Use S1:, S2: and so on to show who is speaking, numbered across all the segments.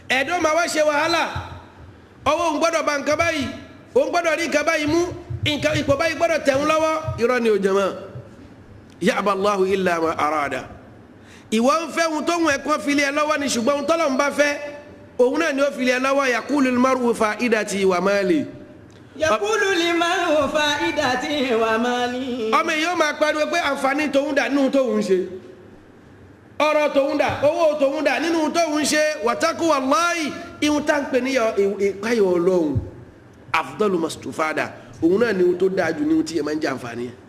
S1: ẹ̀dọ́ máa wá ṣe wàhálà ọwọ́ òun gbọ́dọ̀ ba nǹkan báyìí òun gbọ́dọ̀ rí nǹkan báyìí mú nǹkan ipò báyìí gbọ́dọ̀ tẹ̀hún lọ́wọ́ irọ́ ni ò jẹ̀mọ́ ya'ba Allahu illa ma arada ìwọ ń fẹ́ ohun tó ń ẹ̀kọ́ fili ẹ lọ́wọ́ ni ṣùgbọ́n ohun tọ́lọ́ ń bá fẹ́ òun náà ni ó fili ẹ lọ́wọ́ yaqulu al-mar'u fa'idati wa mali
S2: yakulu liman fa'idati wa mali.
S1: ọmọ èyí ó máa pariwo pé àǹfààní tòun dà nínú tóun ṣe ọ̀rọ̀ tòun dà owó tòun dà nínú tóun ṣe wàtákù wàláì ihun tá ń pè ní ìpáyọ̀ ọlọ́run afdalu mastufada òun náà ni ohun tó dáa jù ní ohun tí yẹn máa ń jẹ àǹfààní ẹ̀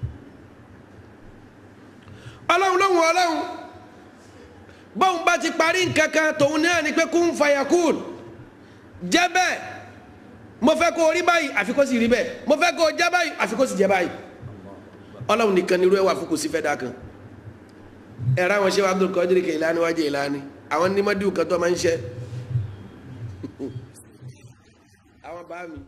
S1: ọlọ́run lóhùn ọlọ́run bóun bá ti parí nǹkan kan tòun náà ni pé kún fayakun jẹ́ bẹ́ẹ̀ mo fẹ́ kó o rí báyìí àfi kó sì rí bẹ́ẹ̀ mo fẹ́ kó o jẹ́ báyìí àfi kó sì jẹ́ báyìí ọlọ́run nìkan ni irú ẹ̀ wà fún kò sí fẹ́ dá kan ẹ̀rọ àwọn ṣẹ́wà Abdul Qadir Kailani wájú Ìlani àwọn nímọ̀díwù kan tó máa ń ṣe àwọn bá mi.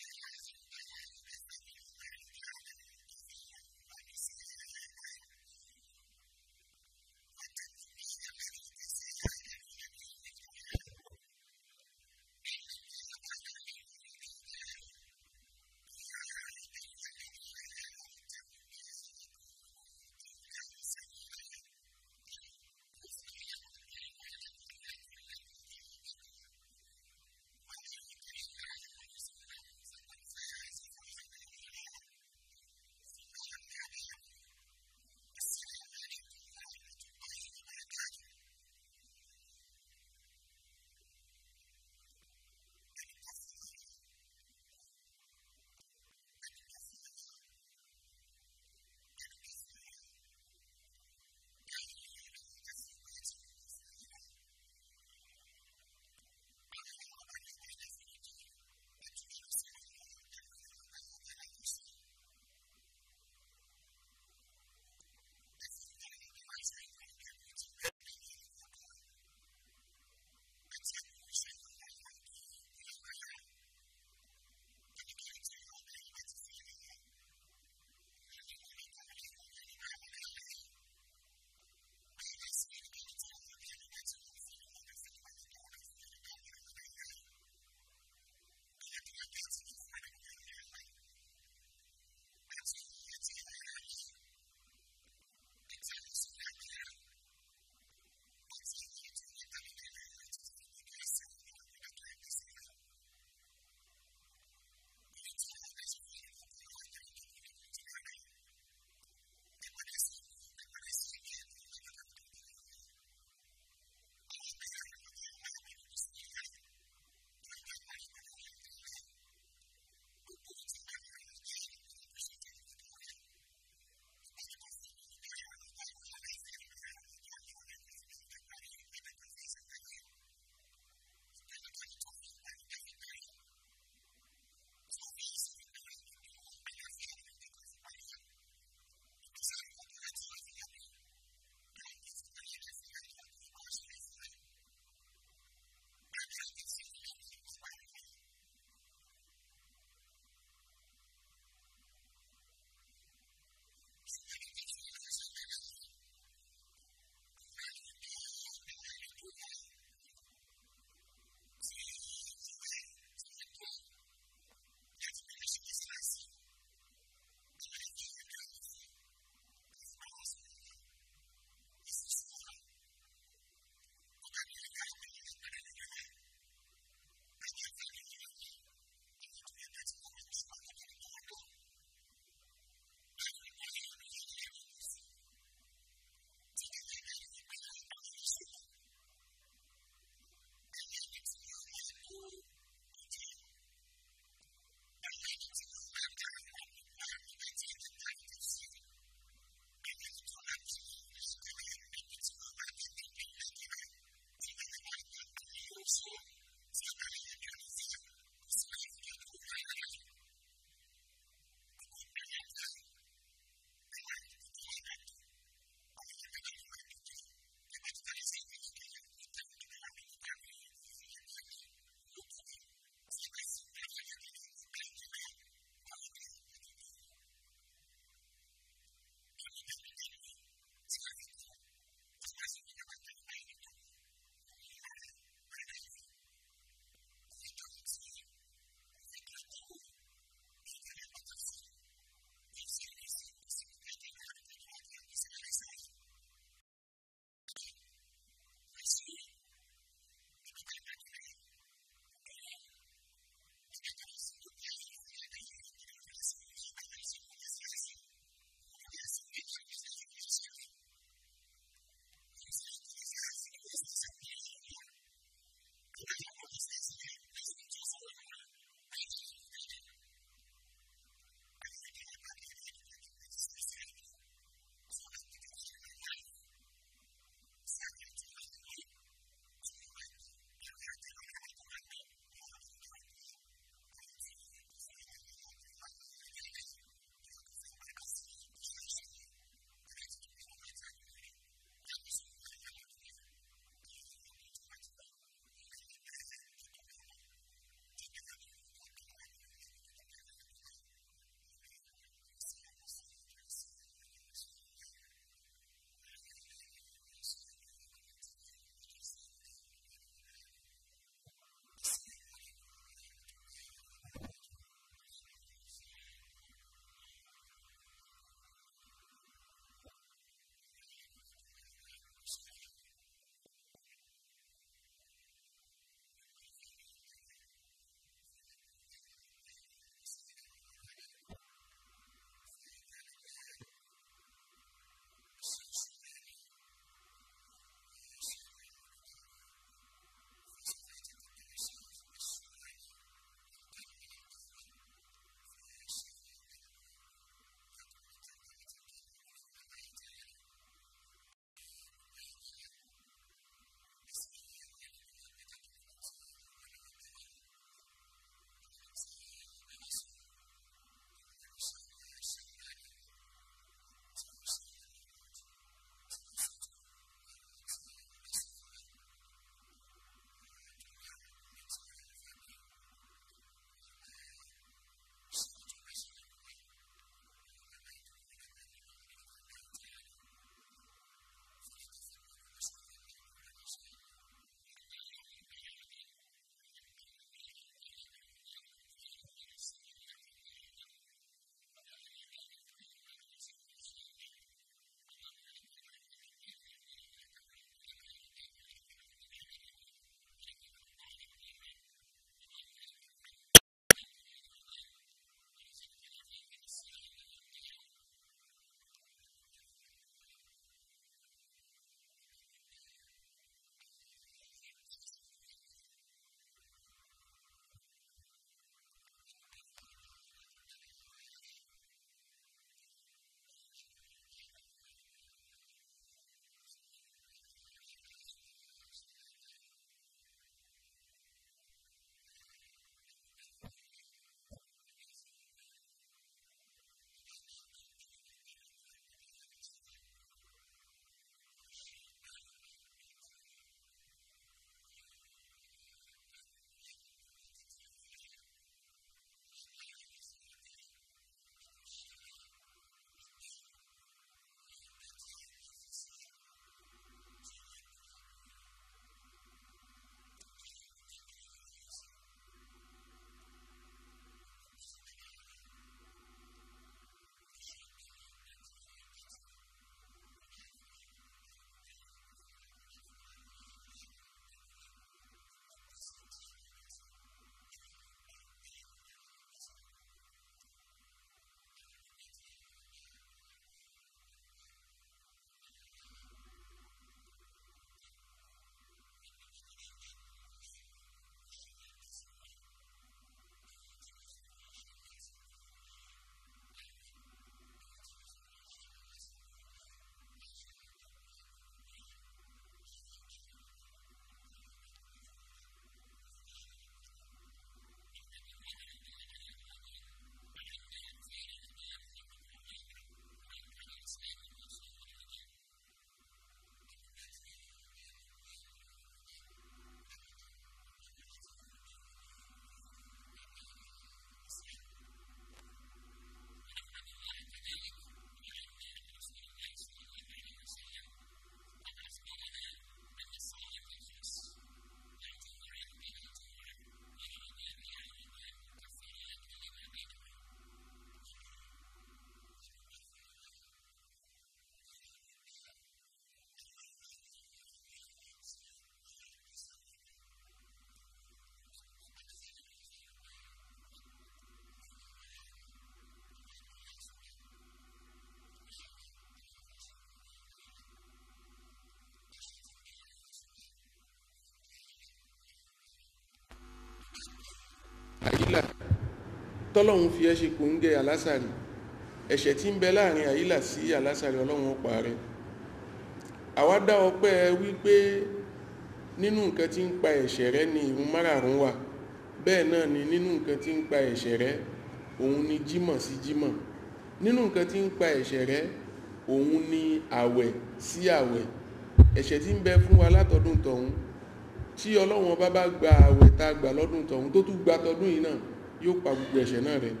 S3: àyílà tọ́lọ́hún fi ẹ́ ṣe kò ń gẹ àlásàrì ẹ̀ṣẹ̀ tí ń bẹ láàrin àyílà sí àlásàrì ọlọ́run ó parẹ́ àwa dá ọpẹ́ wípé nínú nǹkan tí ń pa ẹ̀ṣẹ̀ rẹ ni ìrun márààrún wà bẹ́ẹ̀ náà ni nínú nǹkan tí ń pa ẹ̀ṣẹ̀ rẹ òun ni jímọ̀ sí jímọ̀ nínú nǹkan tí ń pa ẹ̀ṣẹ̀ rẹ òun ni àwẹ̀ sí àwẹ̀ ẹ̀ṣẹ̀ tí ń bẹ fún wa látọdún tọ̀hún tí ọlọ́run ọba bá gba àwẹ̀ tá a gbà lọ́dún tọ̀hún tó tún gba tọdún yìí náà yóò pa gbogbo ẹ̀ṣẹ̀ náà rẹ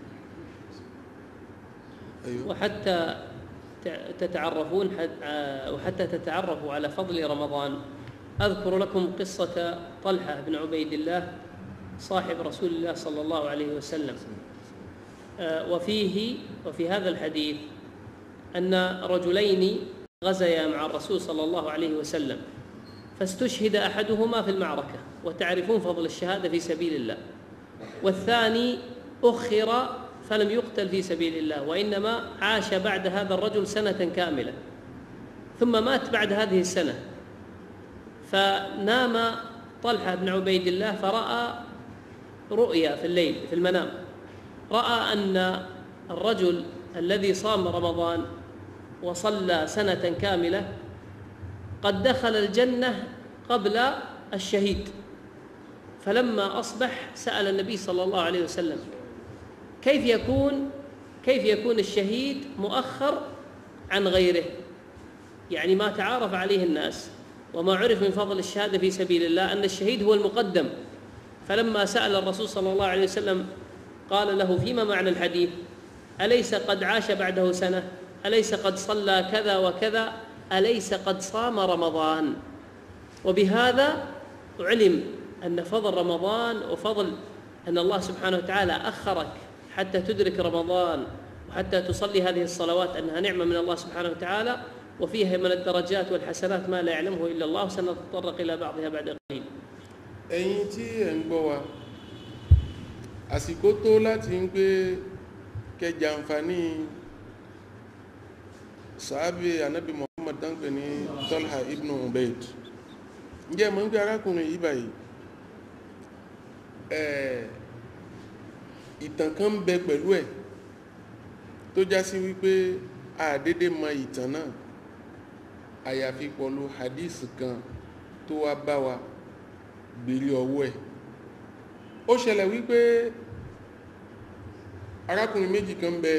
S3: أيوه.
S4: وحتى ت- تتعرفون حت- آه، وحتى تتعرفوا على فضل رمضان أذكر لكم قصة طلحة بن عبيد الله صاحب رسول الله صلى الله عليه وسلم آه، وفيه وفي هذا الحديث أن رجلين غزيا مع الرسول صلى الله عليه وسلم فاستشهد أحدهما في المعركة وتعرفون فضل الشهادة في سبيل الله والثاني أخر فلم يقتل في سبيل الله وإنما عاش بعد هذا الرجل سنة كاملة ثم مات بعد هذه السنة فنام طلحة بن عبيد الله فرأى رؤيا في الليل في المنام رأى أن الرجل الذي صام رمضان وصلى سنة كاملة قد دخل الجنة قبل الشهيد فلما أصبح سأل النبي صلى الله عليه وسلم كيف يكون كيف يكون الشهيد مؤخر عن غيره يعني ما تعارف عليه الناس وما عرف من فضل الشهادة في سبيل الله أن الشهيد هو المقدم فلما سأل الرسول صلى الله عليه وسلم قال له فيما معنى الحديث أليس قد عاش بعده سنة أليس قد صلى كذا وكذا أليس قد صام رمضان وبهذا علم أن فضل رمضان وفضل أن الله سبحانه وتعالى أخرك حتى تدرك رمضان وحتى تصلي هذه الصلوات أنها نعمة من الله سبحانه وتعالى وفيها من الدرجات والحسنات ما لا يعلمه إلا الله وسنتطرق إلى بعضها بعد قليل
S3: ẹ̀yin tí ẹ̀ ń gbọ́ wa àsìkò tó láti ń pé kẹjà àǹfààní sàábé anábì muhammad dánpẹ ní tolha ibn ubaid ǹjẹ́ mọ̀ ń gbé arákùnrin yìí báyìí ẹ̀ ìtàn kan ń bẹ pẹ̀lú ẹ̀ tó já sí wípé àdédé mọ ìtàn náà àyàfi pọ̀lú hadith kan tó wá bá wa gbèrè ọwọ́ ẹ̀ ó ṣẹlẹ̀ wípé arákùnrin méjì kan bẹ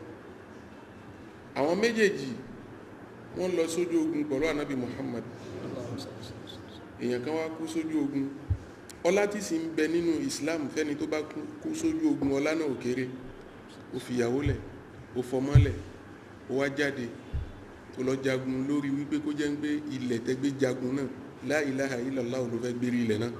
S3: àwọn méjèèjì wọ́n lọ sójú ogun pẹ̀lú ànábì Muhammad èèyàn kan wá kú sójú ogun ọlá tí sì ń bẹ nínú Islam fẹ́ni tó bá kú sójú ogun ọlá náà ò kéré ó fìyàwó lẹ̀ ó fọmọ́lẹ̀ ó wá jáde ó lọ jagun lórí wípé kó jẹ́ ń gbé ilẹ̀ tẹ́gbé jagun náà la ilaha illallah ló fẹ́ gbérí ilẹ̀ náà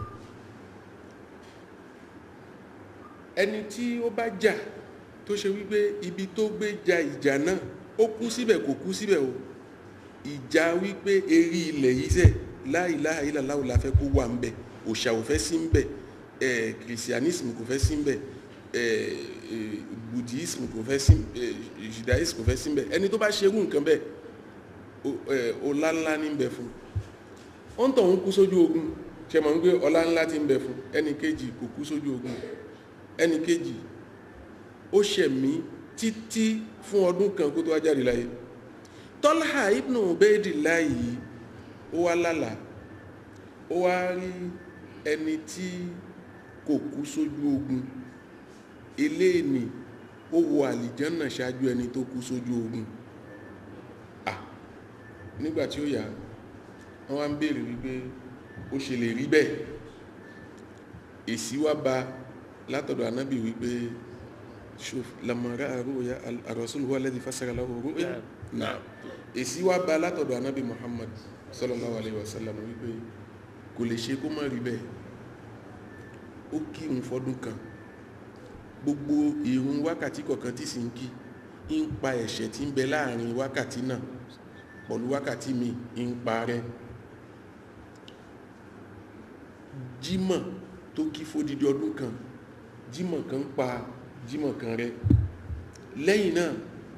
S3: ẹni tí ó bá jà tó ṣe wípé ibi tó gbé ja ìjà náà ó kú síbẹ̀ kò kú síbẹ̀ o ìjà wípé erí ilẹ̀ yìí sẹ̀ la ilaha illallah la fẹ́ kó wà ń bẹ̀ òṣà ò fẹ́ sí ń bẹ̀ ẹ̀ kìrìsìánísìmù kò fẹ́ sí ń bẹ̀ ẹ̀ buddhism kò fẹ́ sí judaism kò fẹ́ sí ń bẹ̀ ẹni tó bá ṣerú nǹkan bẹ́ẹ̀ ọlá ńlá ní ń bẹ fún ó ń tọ̀ ń kú sójú ogun ṣe mọ̀ ń gbé ọlá ńlá ti ń bẹ fún ẹni kejì kò kú sójú ogun ẹni kejì ó ṣẹ̀mí títí fún ọdún kan kó tó wá jáde láyé Talha ibn Ubaydillah yìí ó wá lálà ó wá rí ẹni tí kò kú sójú ogun eléèní ó wọ àlìjánà ṣáájú ẹni tó kú sójú ogun ah nígbà tí ó yà wọ́n wá ń béèrè wípé ó ṣe lè rí bẹ́ẹ̀ èsì wá bá látọ̀dọ̀ anábì wípé ṣòf lamara àrùyà àrọ̀sùlù wà lẹ́dí fásitì rúyà náà èsì wá bá látọ̀dọ̀ anábì Muhammad sallallahu alaihi wasallam wípé kò lè ṣe kó má rí bẹ́ẹ̀ ó kí òun fọdún kan gbogbo ìrun wákàtí kọ̀ọ̀kan tí sì ń kí ń pa ẹ̀ṣẹ̀ tí ń bẹ láàrin wákàtí náà pọ̀lú wákàtí mi ń parẹ́ jímọ̀ tó kí fódìdí ọdún kan jímọ̀ kan pa jímọ̀ kan rẹ lẹ́yìn náà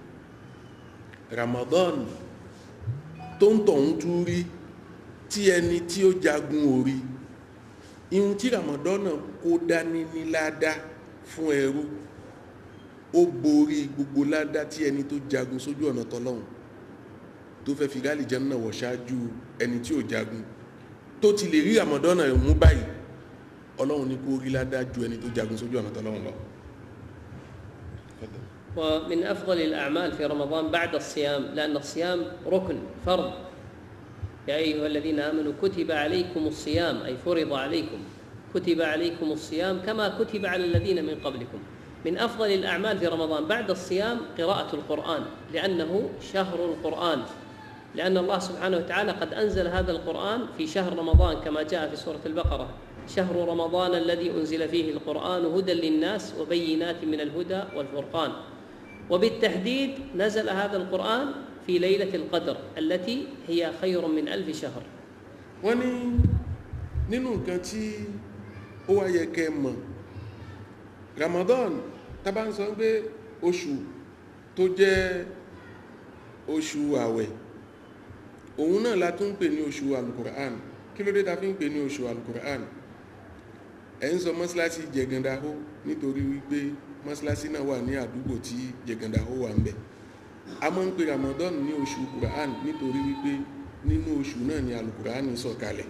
S3: Ramadan tó ń tọ̀hún tún rí tí ẹni tí ó jagun orí ihun tí Ramadan náà kó dání ní ládá fún ẹrú ó borí gbogbo ládá tí ẹni tó jagun sójú ọ̀nà tọ́lọ́hun tó fẹ́ fi gáàlì jẹ́ náà wọ̀ ṣáájú ẹni tí ò jagun tó ti lè rí àmọ̀dọ́nà mú báyìí ọlọ́run ní kó rí ládá ju ẹni tó jagun sójú ọ̀nà tọ́lọ́hun lọ.
S4: ومن أفضل الأعمال في رمضان بعد الصيام لأن الصيام ركن فرض يا أيها الذين آمنوا كتب عليكم الصيام أي فرض عليكم كتب عليكم الصيام كما كتب على الذين من قبلكم من أفضل الأعمال في رمضان بعد الصيام قراءة القرآن لأنه شهر القرآن لأن الله سبحانه وتعالى قد أنزل هذا القرآن في شهر رمضان كما جاء في سورة البقرة شهر رمضان الذي أنزل فيه القرآن هدى للناس وبينات من الهدى والفرقان وبالتحديد نزل هذا القرآن في ليلة القدر التي هي خير من ألف شهر
S3: wọ́n ní nínú nǹkan tí ó wá yẹ kẹ́ mọ̀ Ramadan tá bá ń sọ pé oṣù tó jẹ́ oṣù àwẹ̀ òun náà la tún ń pè ní oṣù alukur'an kí ló dé ta fi ń pè ní oṣù alukur'an ẹ̀ ń sọ mọ́sálásí jẹ̀gàndáhó nítorí wípé mọ́sálásí náà wà ní àdúgbò tí jẹ̀gàndáhó wà ń bẹ̀ a máa ń pè Ramadan ní oṣù kur'an nítorí wípé nínú oṣù náà ni alukur'an sọ̀kalẹ̀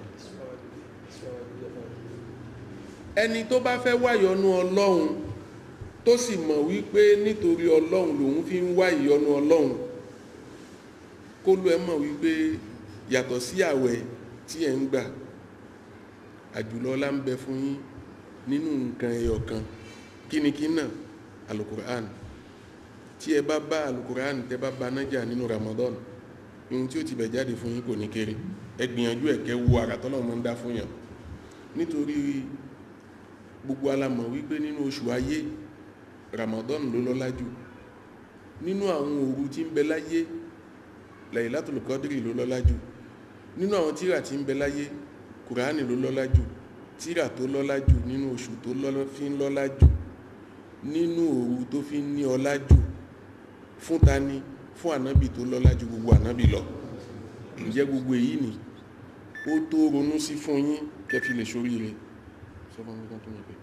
S3: ẹni tó bá fẹ́ wáyọnú ọlọ́run tó sì mọ̀ wípé nítorí ọlọ́run lòun fi ń wá ìyọnú ọlọ́run kó ló ẹ mọ̀ wípé yàtọ̀ sí àwẹ̀ tí ẹ̀ ń gbà àjùlọ ọlá ń bẹ fún yín nínú nǹkan ẹyọ kan kínníkín náà alukur'an tí ẹ bá bá alukur'an tẹ bá bá nájà nínú Ramadan ohun tí ó ti bẹ̀ jáde fún yín kò ní kéré ẹ gbìyànjú ẹ̀kẹ́ wo àràtọ́lọ́ mọ́ ń dá fún yàn nítorí gbogbo alamọ̀ wípé nínú oṣù ayé Ramadan ló lọ́lá jù nínú àwọn òru tí ń bẹ láyé Laylatul Qadri ló lọ́lá jù nínú àwọn tíra tí ń bẹ láyé Kùránì ló lọ́lá jù tíra tó lọ́lá jù nínú oṣù tó fi ń lọ́lá jù nínú òru tó fi ń ní ọlá jù fún tani fún ànábì tó lọ́lá jù gbogbo ànábì lọ ǹjẹ́ gbogbo èyí ni ó tó ronú sí fún yín kẹfì lè ṣoríire sọ́bọ̀ nǹkan tó mọ̀ pé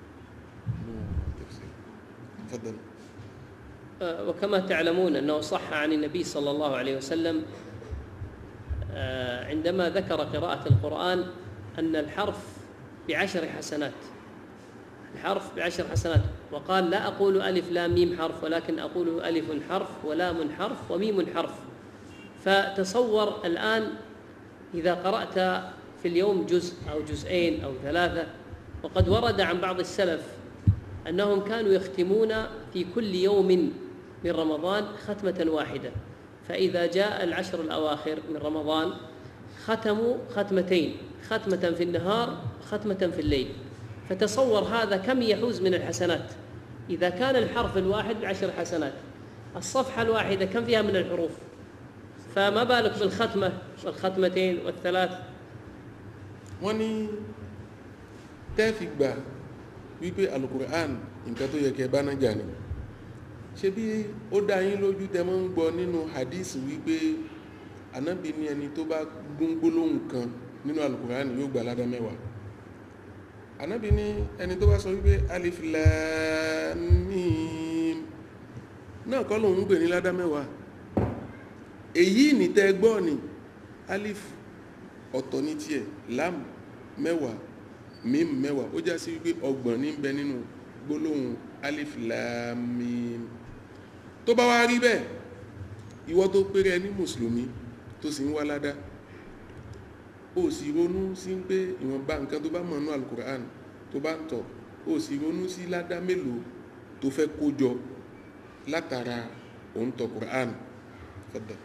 S3: تفضل
S4: آه، وكما تعلمون انه صح عن النبي صلى الله عليه وسلم آه، عندما ذكر قراءة القرآن أن الحرف بعشر حسنات الحرف بعشر حسنات وقال لا أقول ألف لام ميم حرف ولكن أقول ألف حرف ولام حرف وميم حرف فتصور الآن إذا قرأت في اليوم جزء أو جزئين أو ثلاثة وقد ورد عن بعض السلف أنهم كانوا يختمون في كل يوم من رمضان ختمة واحدة فإذا جاء العشر الأواخر من رمضان ختموا ختمتين ختمة في النهار ختمة في الليل فتصور هذا كم يحوز من الحسنات إذا كان الحرف الواحد بعشر حسنات الصفحة الواحدة كم فيها من الحروف فما بالك بالختمة والختمتين والثلاث
S3: wọ́n ní tẹ́ẹ̀fì gbà wípé alukur'an nǹkan tó yẹ kẹ́ bá náà jà ní ṣe bí ó dá yín lójú tẹ́ mọ́ ń gbọ́ nínú hadith wípé anábì ní ẹni tó bá gún gbólóhùn kan nínú alukur'an yóò gbà ládá mẹ́wàá anábì ní ẹni tó bá sọ wípé alif lam mim náà kọ́ lòun ń gbè ní ládá mẹ́wàá èyí ní tẹ́ gbọ́ ni alif ọ̀tọ̀ ní tiẹ̀ lam mẹ́wàá mim mẹ́wàá ó já sí wípé ọgbọ̀n ní bẹ nínú gbólóhùn alif lam mim tó bá wá rí bẹ́ẹ̀ ìwọ tó péré ní mùsùlùmí tó sì ń wá ládá ó sì ronú sí pé ìwọ̀nba nǹkan tó bá mọ̀ nínú alukur'an tó bá ń tọ̀ ó sì ronú sí ládá mélòó tó fẹ́ kó jọ látara òun tọ̀ kur'an fọ́dọ̀.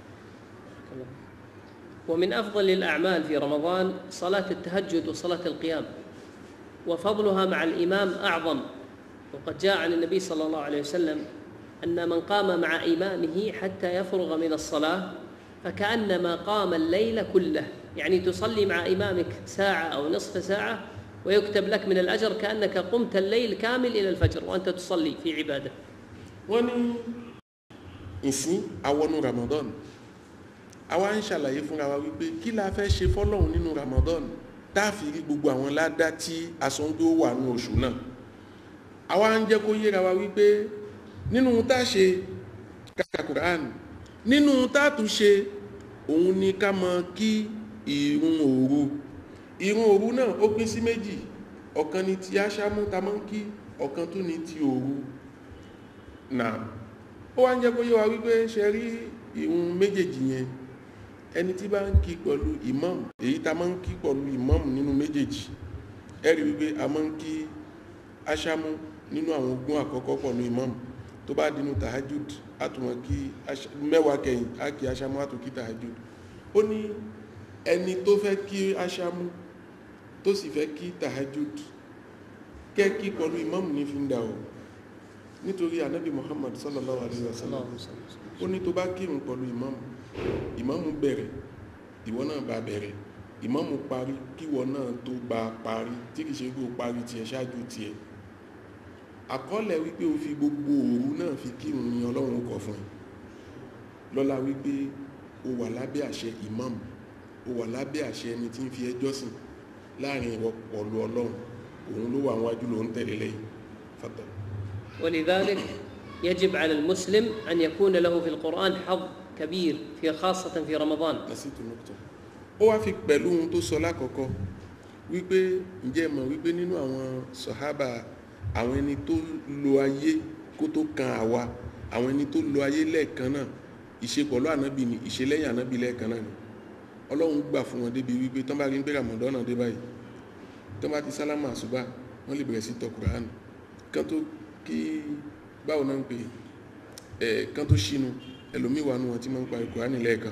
S4: ومن أفضل الأعمال في رمضان صلاة التهجد وصلاة القيام وفضلها مع الإمام أعظم وقد جاء عن النبي صلى الله عليه وسلم أن من قام مع إمامه حتى يفرغ من الصلاة فكأنما قام الليل كله يعني تصلي مع إمامك ساعة أو نصف ساعة ويكتب لك من الأجر كأنك قمت الليل كامل إلى الفجر وأنت تصلي في عبادة
S3: wọ́n ní ìsín awọnú Ramadan àwa ń ṣàlàyé fúnra wa wípé kí la fẹ́ ṣe fọ́lọ́hun nínú Ramadan tá a fi rí gbogbo àwọn ládá tí asọ́ngbé ó wà ní oṣù náà àwa ń jẹ́ kó yéra wa wípé nínú tá a ṣe kàkà Quran nínú tá a tún ṣe òun ni ká mọ kí ìrun òru ìrun òru náà ó pín sí méjì ọ̀kan ni ti aṣámú ta mọ́ ń kí ọ̀kan tún ni ti òru náà ó wá ń jẹ́ kó yé wa wípé ṣe rí ìrun méjèèjì yẹn ẹni tí bá ń kí pẹ̀lú ìmáàmù èyí ta máa ń kí pẹ̀lú ìmáàmù nínú méjèèjì ẹ rí wípé a máa ń kí aṣámú nínú àwọn ogún àkọ́kọ́ pẹ̀lú ìmáàmù tó bá dínú tahajud àtùmọ̀ kí mẹ́wàá kẹyìn á kí aṣámú àtùkí tahajud ó ní ẹni tó fẹ́ kí aṣámú tó sì fẹ́ kí tahajud kẹ́kí pẹ̀lú ìmáàmù ní fi ń dà ọ́ nítorí anábì muhammad sallallahu alaihi wasallam ó ní tó bá kírun pẹ̀lú ìmáàmù ìmáàmù bẹ̀rẹ̀ ìwọ náà bá bẹ̀rẹ̀ ìmáàmù parí kíwọ náà tó bá parí tí kìí ṣe kó parí tiẹ̀ ṣáájú tiẹ̀ àkọọ́lẹ̀ wípé o fi gbogbo òru náà fi kírun ní ọlọ́run kọ fún ẹ lọ́la wípé o wà lábẹ́ àṣẹ ìmáàmù o wà lábẹ́ àṣẹ ẹni tí ń fi ẹjọ́ sìn láàrin ìwọ pọ̀lú ọlọ́run òun ló wà wájú ló ń tẹ̀lé lẹ́yìn fata
S4: ولذلك يجب على المسلم أن يكون له في القرآن حظ كبير في خاصة في رمضان
S3: nasitu nukta ó wá fi pẹ̀lú ohun tó sọ lákọ̀ọ́kọ́ wípé ǹjẹ́ mọ̀ wípé nínú àwọn sọ̀hábà àwọn ẹni tó lo ayé kó tó kan àwa àwọn ẹni tó lo ayé lẹ́ẹ̀kan náà ìṣe pẹ̀lú ànábì ni ìṣe lẹ́yìn ànábì lẹ́ẹ̀kan náà ni ọlọ́run gbà fún wọn débi wípé tán bá rí ń pé ramadan dé báyìí tán bá ti sálámà àṣùbà wọ́n lè bẹ̀rẹ̀ sí tọ Quran kán tó kí báwo náà ń pè ẹ̀ kán tó ṣínú ẹlòmíì wà nù wọn tí máa ń parí Quran lẹ́ẹ̀kan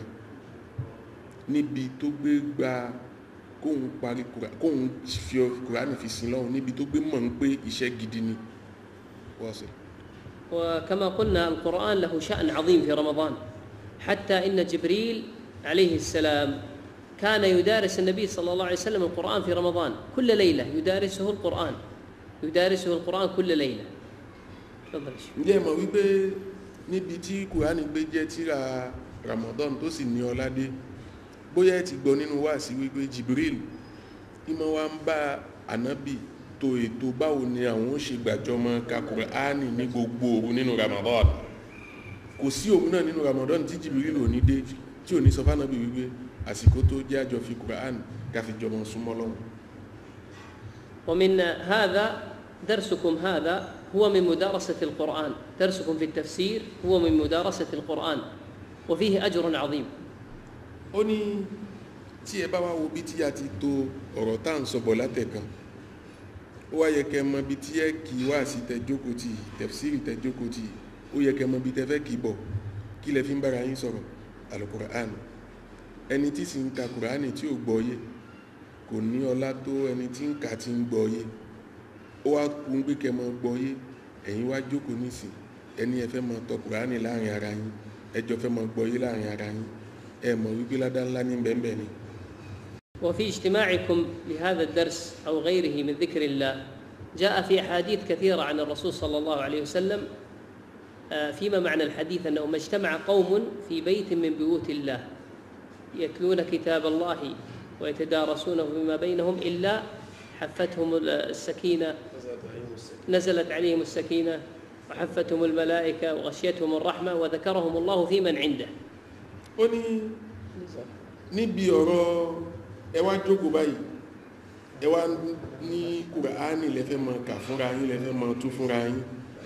S3: níbi tó gbé gba kóhun parí Quran kóhun fi Quran fi sin lọ́hùn níbi tó gbé mọ̀ ń pé iṣẹ́ gidi ni wọ́n sọ.
S4: وكما قلنا القرآن له شأن عظيم في رمضان حتى إن جبريل عليه السلام كان يدارس النبي صلى الله عليه وسلم القرآن في رمضان كل ليلة يدارسه القرآن يدارسه القرآن كل ليلة تفضل يا شيخ.
S3: ǹjẹ́ ẹ mọ̀ wípé níbi tí Quran gbé jẹ́ tíra Ramadan tó sì ní ọládé bóyá ẹ ti gbọ́ nínú wáàsí wípé Jibril ìmọ̀ wa ń bá ànábì tó ètò báwo ni àwọn ó ṣe gbàjọmọ ka Kùránì ní gbogbo òru nínú Ramadan kò sí òru náà nínú Ramadan tí Jibril ò ní dé tí ò ní sọ fánàbì wípé àsìkò tó jẹ́ àjọ fi Kùránì ká fi jọmọ súnmọ́ Ọlọ́run
S4: ومن هذا درسكم هذا هو من مدارسة القرآن درسكم في التفسير هو من مدارسة القرآن وفيه أجر عظيم
S3: ó ní tí ẹ bá wá wo bí tí a ti to ọ̀rọ̀ tá à ń sọ̀bọ̀ látẹ̀kan ó wá yẹ kẹ́ mọ bí tí ẹ kì í wá sí tẹjókòó tì tẹ̀fsírì tẹjókòó tì ó yẹ kẹ́ mọ bí tẹ fẹ́ kì í bọ̀ kí lẹ fi ń bára yín sọ̀rọ̀ alukur'an ẹni tí sì ń ka kur'ani tí ò gbọ́ yé kò ní ọlá tó ẹni tí ń kà tí ń gbọ́ yé ó wá kú ń gbé kẹ́ mọ gbọ́ yé ẹ̀yin wá jókòó nísìn ẹni ẹ fẹ́ mọ tọ kur'ani láàrin ara yín ẹjọ́ fẹ́ mọ gbọ́ yé láàrin ara yín ẹ mọ̀ wípé ládá ńlá ní bẹ́ẹ̀ ni
S4: وفي اجتماعكم لهذا الدرس أو غيره من ذكر الله جاء في أحاديث كثيرة عن الرسول صلى الله عليه وسلم آه، فيما معنى الحديث أنه ما اجتمع قوم في بيت من بيوت الله يتلون كتاب الله ويتدارسونه فيما بينهم إلا حفتهم السكينة نزلت عليهم السكينة وحفتهم الملائكة وغشيتهم الرحمة وذكرهم الله في من عنده
S3: ó ní níbi ọ̀rọ̀ ẹ wá jókòó báyìí ẹ wá ní kùránì lẹ́fẹ́ mọ kà fúnra yín lẹ́fẹ́ mọ tú fúnra yín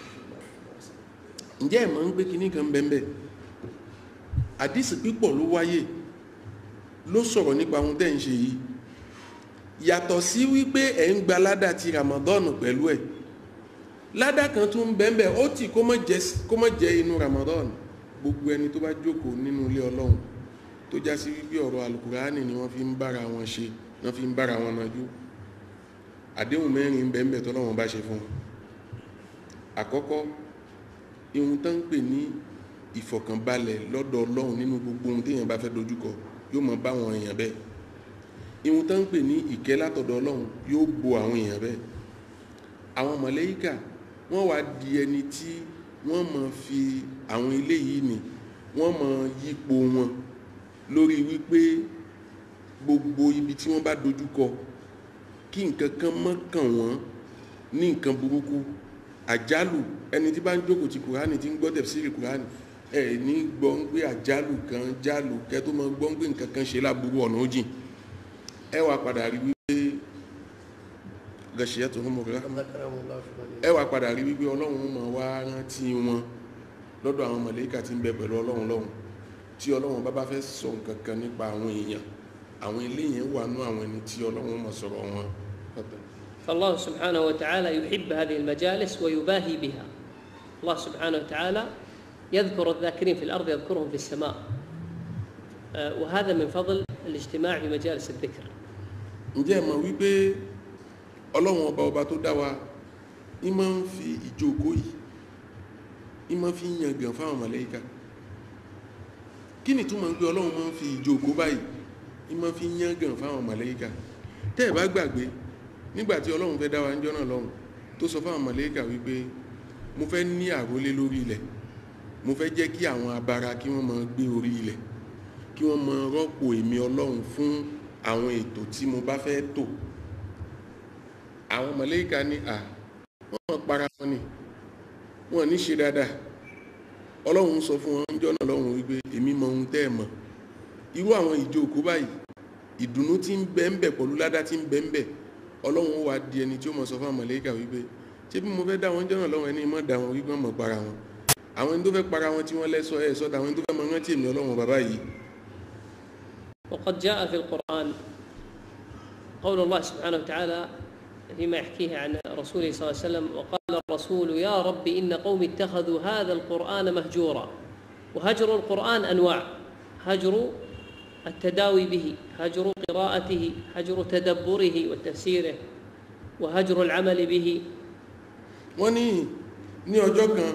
S3: ǹjẹ́ ẹ̀ mọ̀ ń gbé kinní kan bẹ́ẹ̀ àdísì pípọ̀ ló wáyé ló sọ̀rọ̀ nípa ohun tẹ́ ń ṣe yìí yàtọ̀ sí wípé ẹ̀ ń gba ládà ti Ramadan pẹ̀lú ẹ̀ ládà kan tún bẹ́ẹ̀ ó tì kó má jẹ́ inú Ramadan gbogbo ẹni tó bá jókòó nínú ilé ọlọ́run tó já sí wípé ọ̀rọ̀ alukurani ni wọ́n fi ń bára wọn ṣe wọ́n fi ń bára wọn nájú àdéhùn mẹ́rin bẹ́ẹ̀bẹ́ tọ́lọ́wọ́n bá ṣe fún wọn àkọ́kọ́ ihun tán ń pè ní ìfọ̀kànbalẹ̀ lọ́dọ̀ ọlọ́run nínú gbogbo ohun téèyàn bá fẹ́ dojúkọ yóò mọ bá àwọn èèyàn bẹ́ẹ̀ ihun tán ń pè ní ìkẹ́ látọ̀dọ̀ ọlọ́run yóò bo àwọn èèyàn bẹ́ẹ̀ àwọn mọ̀lẹ́yíkà wọ́n wá di ẹni tí wọ́n mọ̀ fi àwọn ilé yìí ni wọ́n mọ̀ yípo wọn lórí wípé gbogbo ibi tí wọ́n bá dojúkọ kí nǹkan kan mọ́ kàn wọ́n ní nǹkan burúkú àjálù ẹni tí bá ń jókòó ti kùránì tí ń gbọ́ tẹ̀síìrì kùránì ẹ ní gbọ́ ń gbé àjálù kan jálù kẹ tó mọ gbọ́ ń gbé nǹkan kan ṣe láburú ọ̀nà ó jìn ẹ wà padà rí wípé gàṣíyà tó ń mọ̀ rárá ẹ wà padà rí wípé ọlọ́run máa wá rántí wọn lọ́dọ̀ àwọn mọ̀lẹ́kà tí ń bẹ pẹ̀lú ọlọ́run lọ́hùn tí ọlọ́run bá bá fẹ́ sọ nǹkan kan nípa àwọn èèyàn àwọn eléyìí wà nú àwọn ẹni tí ọlọ́run mọ̀ sọ̀rọ̀ wọn.
S4: فالله سبحانه وتعالى يحب هذه المجالس ويباهي بها الله سبحانه وتعالى يذكر الذاكرين في الأرض يذكرهم في السماء آه، وهذا من فضل الاجتماع في مجالس الذكر
S3: ǹjẹ́ ẹ mọ̀ wípé ọlọ́run ọba ọba tó dá wa ní máa ń fi ìjókòó yìí ní máa fi ń yangàn fáwọn mọ̀lẹ́kà kí ni túmọ̀ ń pé ọlọ́run máa ń fi ìjókòó báyìí ní máa fi ń yangàn fáwọn mọ̀lẹ́kà tẹ́ ẹ̀ bá gbàgbé nígbà tí ọlọ́run fẹ́ dá wa níjọ́ náà lọ́hùn tó sọ fáwọn mọ̀lẹ́kà wípé mo fẹ́ ní àrólé lórí ilẹ̀ mo fẹ́ jẹ́ kí àwọn abara kí wọ́n máa gbé orí ilẹ̀ kí wọ́n máa rọ́pò èmi ọlọ́run fún àwọn ètò tí mo bá fẹ́ tò àwọn mọ̀lẹ́kà ní à wọ́n mọ̀ para wọn ni wọ́n ní ṣe dáadáa ọlọ́run sọ fún wọn níjọ́ náà lọ́hùn wípé èmi mọ ohun tẹ́ ẹ̀ mọ̀ irú àwọn ìjókòó báyìí ìdùnnú tí ń bẹ ń bẹ pẹ̀lú ládá tí ń bẹ ń bẹ ọlọ́run ó wá di ẹni tí ó mọ̀ sọ fún àwọn mọ̀lẹ́kà wípé ṣé bí mo fẹ́ dá wọn jọ́nà lọ́wọ́ ẹni mọ̀ dá wọn wípé wọ́n mọ̀ para wọn àwọn ẹni tó fẹ́ para wọn tí wọ́n lẹ́sọ ẹ̀ sọ́dà àwọn ẹni tó fẹ́ mọ rántí èmi ọlọ́run bàbá yìí
S4: وقد جاء في القرآن قول الله سبحانه وتعالى فيما يحكيه عن رسوله صلى الله عليه وسلم وقال الرسول يا رب إن قوم اتخذوا هذا القرآن مهجورا وهجر القرآن أنواع هجر التداوي به هجر قراءته هجر تدبره وتفسيره وهجر العمل به
S3: wọ́n ní ní ọjọ́ kan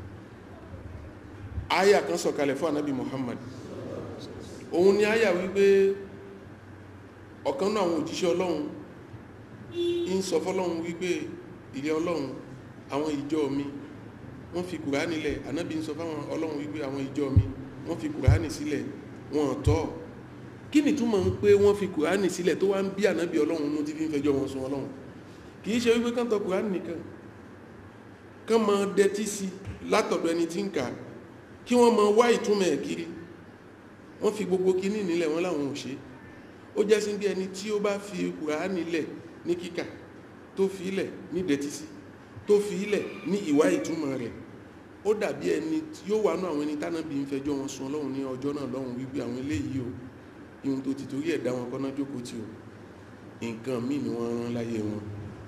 S3: aya kan sọ̀kalẹ̀ fún anabi muhammad òun ni aya wípé ọ̀kan náà àwọn òjíṣẹ́ ọlọ́run ń sọ fọ́lọ́run wípé ilé ọlọ́run àwọn ìjọ mi wọ́n fi kùránì lẹ̀ anabi ń sọ fáwọn ọlọ́run wípé àwọn ìjọ mi wọ́n fi kùránì sílẹ̀ wọn tọ́ kí ni túmọ̀ ń pé wọ́n fi kùránì sílẹ̀ tó wá ń bí anabi ọlọ́run nú tí fi ń fẹjọ́ wọn sun ọlọ́run kì í ṣe wípé kán tọ kùránì nìkan kán mọ dẹtí sí látọ̀dọ̀ ẹni tí ń kà á kí wọ́n mọ wá ìtumọ̀ ẹ̀ kiri wọ́n fi gbogbo kíní nílẹ̀ wọ́n láwọn ò ṣe ó jẹ́ sí bí ẹni tí ó bá fi kùránì lẹ̀ ní kíkà tó fi ilẹ̀ ní dẹtí sí tó fi ilẹ̀ ní ìwá ìtumọ̀ rẹ̀ ó dàbí ẹni tí yóò wà nú àwọn ẹni tánàbí ń fẹjọ́ wọn sun ọlọ́run ní ọjọ́ náà lọ́hùn wípé àwọn eléyìí o ihun tó ti torí ẹ̀ dá wọn kọ́ná jókòó tì o nǹkan míì ni wọ́n rán láyé wọn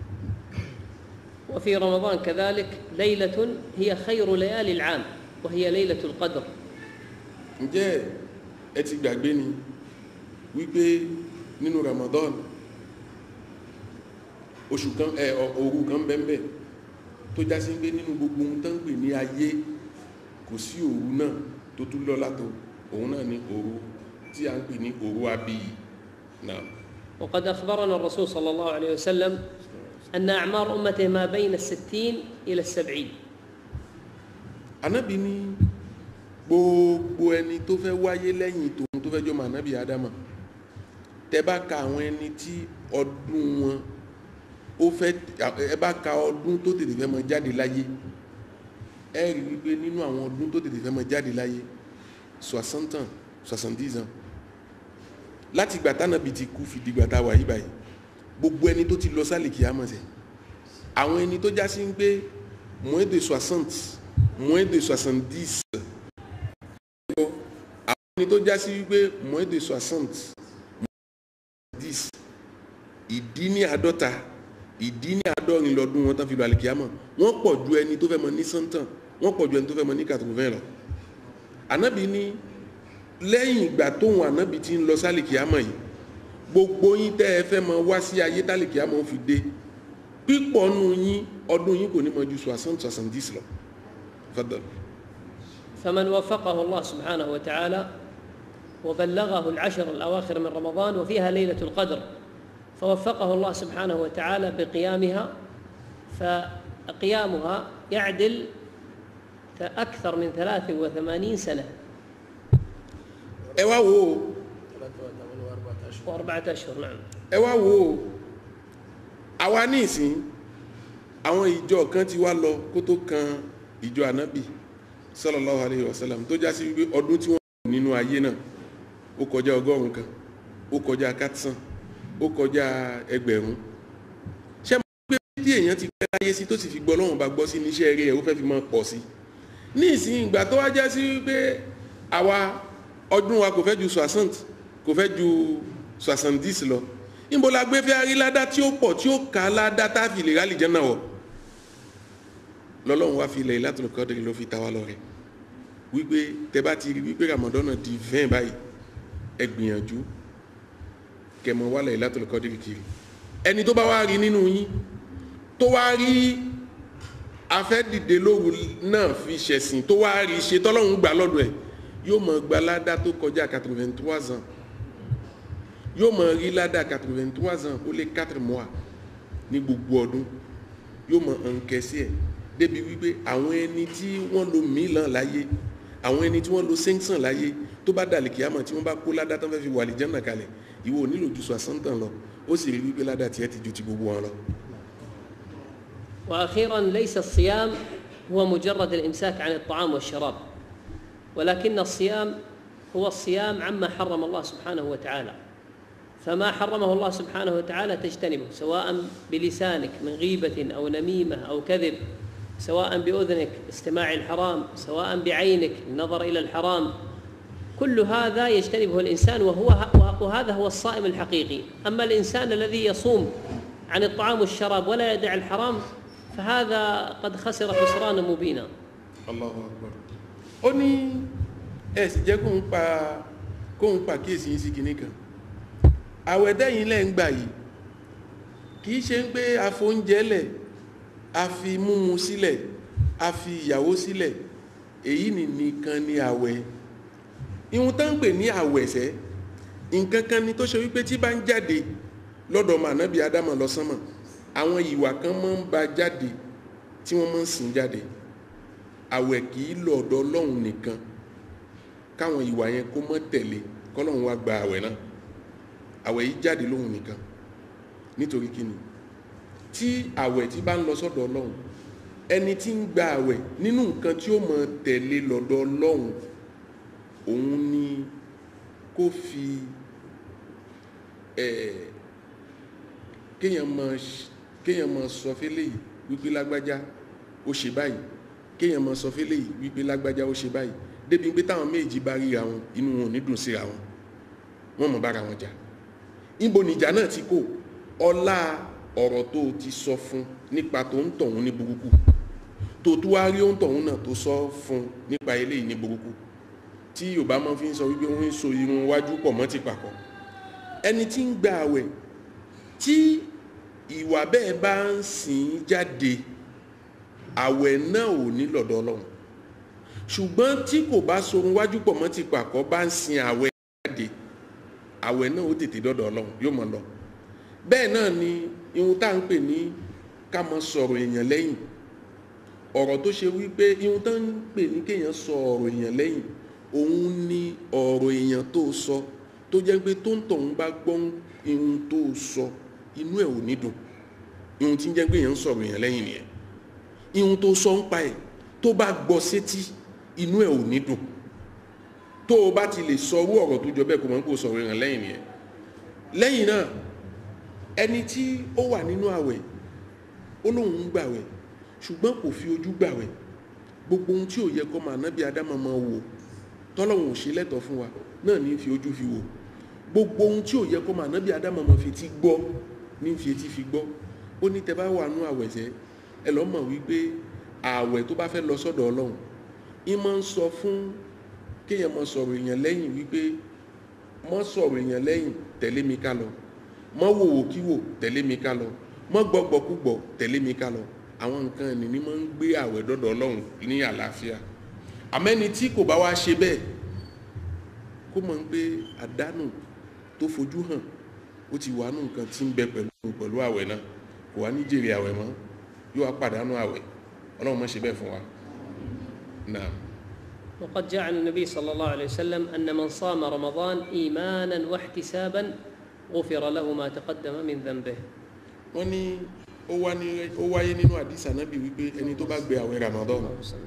S4: وفي رمضان كذلك ليلة هي خير ليالي العام وهي ليلة القدر
S3: ǹjẹ́ ẹ ti gbàgbé ni wípé nínú Ramadan oṣù kan ẹ òru kan bẹ́ẹ̀ tó já sí pé nínú gbogbo ohun tó ń pè ní ayé kò sí òru náà tó tún lọ́lá tó òun náà ni òru tí a ń pè ní òru abiyì náà
S4: وقد أخبرنا الرسول صلى الله عليه وسلم أن أعمار أمته ما بين الستين إلى السبعين
S3: anábì ní gbogbo ẹni tó fẹ́ wáyé lẹ́yìn tòun tó fẹ́ jọmọ anábì adama tẹ bá ka àwọn ẹni tí ọdún wọn ó fẹ́ ẹ bá ka ọdún tó tètè fẹ́ mọ jáde láyé ẹ rí wípé nínú àwọn ọdún tó tètè fẹ́ mọ jáde láyé soixante ans soixante-dix ans láti ìgbà tánàbì ti kú fi dìgbà tá a wà yí báyìí gbogbo ẹni tó ti lọ sálì kìámọ̀ sẹ̀ àwọn ẹni tó já sí ń gbé moins de soixante moins de soixante-dix àwọn ẹni tó já sí wípé moins de soixante dix ìdí ní àádọ́ta ìdí ní àádọ́rin lọ́dún wọn tán fi lọ àlìkìámọ̀ wọ́n pọ̀ ju ẹni tó fẹ́ mọ ní sọ́ńtàn wọ́n pọ̀ ju ẹni tó fẹ́ mọ ní kàtàkùnfẹ́ lọ ànábì ní lẹ́yìn ìgbà tóun ànábì ti ń lọ sálìkìámọ̀ yìí gbogbo yín tẹ́ ẹ fẹ́ mọ wá sí ayé tálìkìámọ̀ fi dé pípọ̀ nù yín ọdún yín kò ní mọ ju soixante soixante-dix lọ fadal.
S4: فمن وفقه الله سبحانه وتعالى وبلغه العشر الأواخر من رمضان وفيها ليلة القدر فوفقه الله سبحانه وتعالى بقيامها فقيامها يعدل أكثر من ثلاث وثمانين سنة
S3: ẹ wá wo
S4: وأربعة أشهر نعم
S3: ẹ wá wo àwa ní ìsìn àwọn ìjọ kan ti wá lọ kó tó kan ìjọ ànábì sallallahu alayhi wa sallam tó já sí wípé ọdún tí wọ́n lò nínú ayé náà ó kọjá ọgọ́rùn kan ó kọjá kátìsàn ó kọjá ẹgbẹ̀rún ṣé mo gbé bí èèyàn ti pẹ́ láyé sí tó sì fi gbọ́ lọ́wọ́n bá gbọ́ sí níṣẹ́ eré ẹ̀ ó fẹ́ fi máa pọ̀ sí ní ìsìn ìgbà tó wá já sí wípé àwa ọdún wa kò fẹ́ ju soixante kò fẹ́ ju soixante-dix lọ níbo la gbé fẹ́ rí ládá tí ó pọ̀ tí ó kà á ládá tá a fi lè rálì jẹ́ náà wọ̀ lọ́lọ́run wá fi ilẹ̀ Lailatul Qadr ló fi ta wá lọ́rẹ wípé tẹ bá ti rí wípé Ramadan di vingt báyìí ẹ gbìyànjú kẹmọ wá Lailatul Qadr kiri ẹni tó bá wá rí nínú yín tó wá rí afẹ́dìde lóru náà fi ṣẹ̀sìn tó wá rí ṣe tọ́lọ́run gbà lọ́dọ̀ ẹ̀ yóò mọ̀ gba ládá tó kọjá quatre-vingt-trois ans yóò mọ̀ rí ládá quatre-vingt-trois ans ó lé quatre mois ní gbogbo ọdún yóò mọ̀ nkẹ́sí ẹ̀ débi wípé àwọn ẹni tí wọ́n lo mílíọ̀n láyé àwọn ẹni tí wọ́n lo sẹ́ńsàn láyé tó bá dàlẹ̀ kíámọ̀ tí wọ́n bá kó ládá tán fẹ́ fi wà lè jẹ́nà kalẹ̀ ìwọ ò nílò ju sọ̀sán-tàn lọ ó sì rí wípé ládá tiẹ̀ ti ju ti gbogbo wọn lọ.
S4: واخيرا ليس الصيام هو مجرد الامساك عن الطعام والشراب ولكن الصيام هو الصيام عما حرم الله سبحانه وتعالى فما حرمه الله سبحانه وتعالى تجتنبه سواء بلسانك من غيبه او نميمه او كذب سواء باذنك استماع الحرام سواء بعينك النظر الى الحرام كل هذا يجتنبه الانسان وهو وهذا هو الصائم الحقيقي اما الانسان الذي يصوم عن الطعام والشراب ولا يدع الحرام فهذا قد خسر خسرانا مبينا
S3: Allahu Akbar ó ní ẹ sì jẹ́ kóun pa kóun pa kíyèsí yín sí kinní kan àwẹ̀ dẹ́yìn lẹ́ ń gbà yìí kì í ṣe ń pé a fóúnjẹ lẹ̀ a fi múmu sílẹ̀ a fi ìyàwó sílẹ̀ èyí ni nìkan ni àwẹ̀ ìhun tán ń pè ní àwẹ̀ sẹ́ nǹkan kan ni tó ṣe wípé tí bá ń jáde lọ́dọ̀ ọmọ ànábì ádámọ̀ lọ́sánmọ̀ àwọn ìwà kan máa ń ba jáde tí wọ́n máa ń sìn jáde àwẹ̀ kì í lọ ọ̀dọ̀ ọlọ́run nìkan káwọn ìwà yẹn kó mọ́ tẹ̀lé kọ́lọ́run wá gba àwẹ̀ náà àwẹ̀ yìí jáde lóhun nìkan nítorí kíni tí àwẹ̀ tí bá ń lọ sọ́dọ̀ ọlọ́run ẹni tí ń gba àwẹ̀ nínú nǹkan tí ó mọ tẹ̀lé lọ́dọ̀ ọlọ́run òun ni kó fi ẹ̀ kéèyàn mọ kéèyàn mọ sọ fẹ́lẹ́ yìí wípé lágbájá ó ṣe báyìí kéèyàn mọ sọ fẹ́lẹ́ yìí wípé lágbájá ó ṣe báyìí débi pé táwọn méjì bá ríra wọn inú wọn ò ní dùn síra wọn wọn mọ bára wọn jà níbo nìjà náà ti kó ọlá ọ̀rọ̀ tó o ti sọ fún nípa tó ń tọ̀hún ní burúkú tó tó wá rí ohun tọ̀hún náà tó sọ fún nípa eléyìí ní burúkú tí yorùbá máa fi ń sọ wípé wọ́n ń so irun wájú pọ̀ mọ́ ti pàkọ́ ẹni tí ń gba àwẹ̀ tí ìwà bẹ́ẹ̀ bá ń sìn jáde àwẹ̀ náà ò ní lọ́dọ̀ ọlọ́run ṣùgbọ́n tí kò bá sorun wájú pọ̀ mọ́ ti pàkọ́ bá ń sin àwẹ̀ jáde àwẹ̀ náà ó tètè dọ́dọ̀ ọlọ́run yóò mọ̀ lọ bẹ́ẹ̀ náà ni ihun tá à ń pè ní ká mọ sọ̀rọ̀ èèyàn lẹ́yìn ọ̀rọ̀ tó ṣe wípé ihun tá ń pè ní kéèyàn sọ ọ̀rọ̀ èèyàn lẹ́yìn òun ni ọ̀rọ̀ èèyàn tó sọ tó jẹ́ pé tó ń tọ̀hún bá gbọ́ ihun tó sọ inú ẹ̀ ò ní dùn ihun tí ń jẹ́ pé èèyàn ń sọ̀rọ̀ èèyàn lẹ́yìn nìyẹn ihun tó sọ ń pa ẹ̀ tó bá gbọ́ sétí inú ẹ̀ ò ní dùn tó o bá ti lè sọ owó ọ̀rọ̀ tó jọ bẹ́ẹ̀ kó mọ̀ ń kó sọ̀rọ̀ èèyàn lẹ́yìn nìyẹn lẹ́yìn náà ẹni tí ó wà nínú àwẹ̀ ó lóun ń gbàwẹ̀ ṣùgbọ́n kò fi ojú gbàwẹ̀ gbogbo ohun tí ò yẹ kó máa nábì ádámọ̀ máa wò tọ́lọ́hun ò ṣe lẹ́tọ̀ọ́ fún wa náà ní fi ojú fi wò gbogbo ohun tí ò yẹ kó máa nábì ádámọ̀ máa fi etí gbọ́ ní fi etí fi gbọ́ ó ní tẹ bá wà nú àwẹ̀ sẹ́ ẹ lọ́ mọ̀ wípé àwẹ̀ tó bá fẹ́ lọ sọ́dọ̀ ọlọ́run ń máa ń sọ fún kéèyàn máa sọ̀rọ̀ èèyàn lẹ́yìn wípé mọ́ sọ̀rọ̀ èèyàn lẹ́yìn tẹ̀lé mi ká lọ mọ́ wòwò kí wò tẹ̀lé mi ká lọ mọ́ gbọ́gbọ́ kúgbọ́ tẹ̀lé mi ká lọ àwọn nǹkan ẹni ní máa ń gbé àwẹ̀ dọ́dọ̀ ọlọ́run ní àlàáfíà àmẹ́ni tí kò bá wá ṣe bẹ́ẹ̀ kó mọ̀ ń pé àdánù tó fojú hàn ó ti wà nù nǹkan tí ń bẹ pẹ̀lú pẹ̀lú àwẹ̀ náà kò wá ní jèrè àwẹ̀ mọ́ yóò wá pàdánù àwẹ̀ ọlọ́run má ṣe bẹ́ẹ̀ fún wa náà.
S4: وقد جاء عن النبي صلى الله عليه وسلم أن من صام رمضان إيمانا واحتسابا غفر له ما تقدم من ذنبه
S3: wọ́n ní ó wá ní ó wáyé nínú àdìsá nábì wípé ẹni tó bá gbé àwẹ̀ Ramadan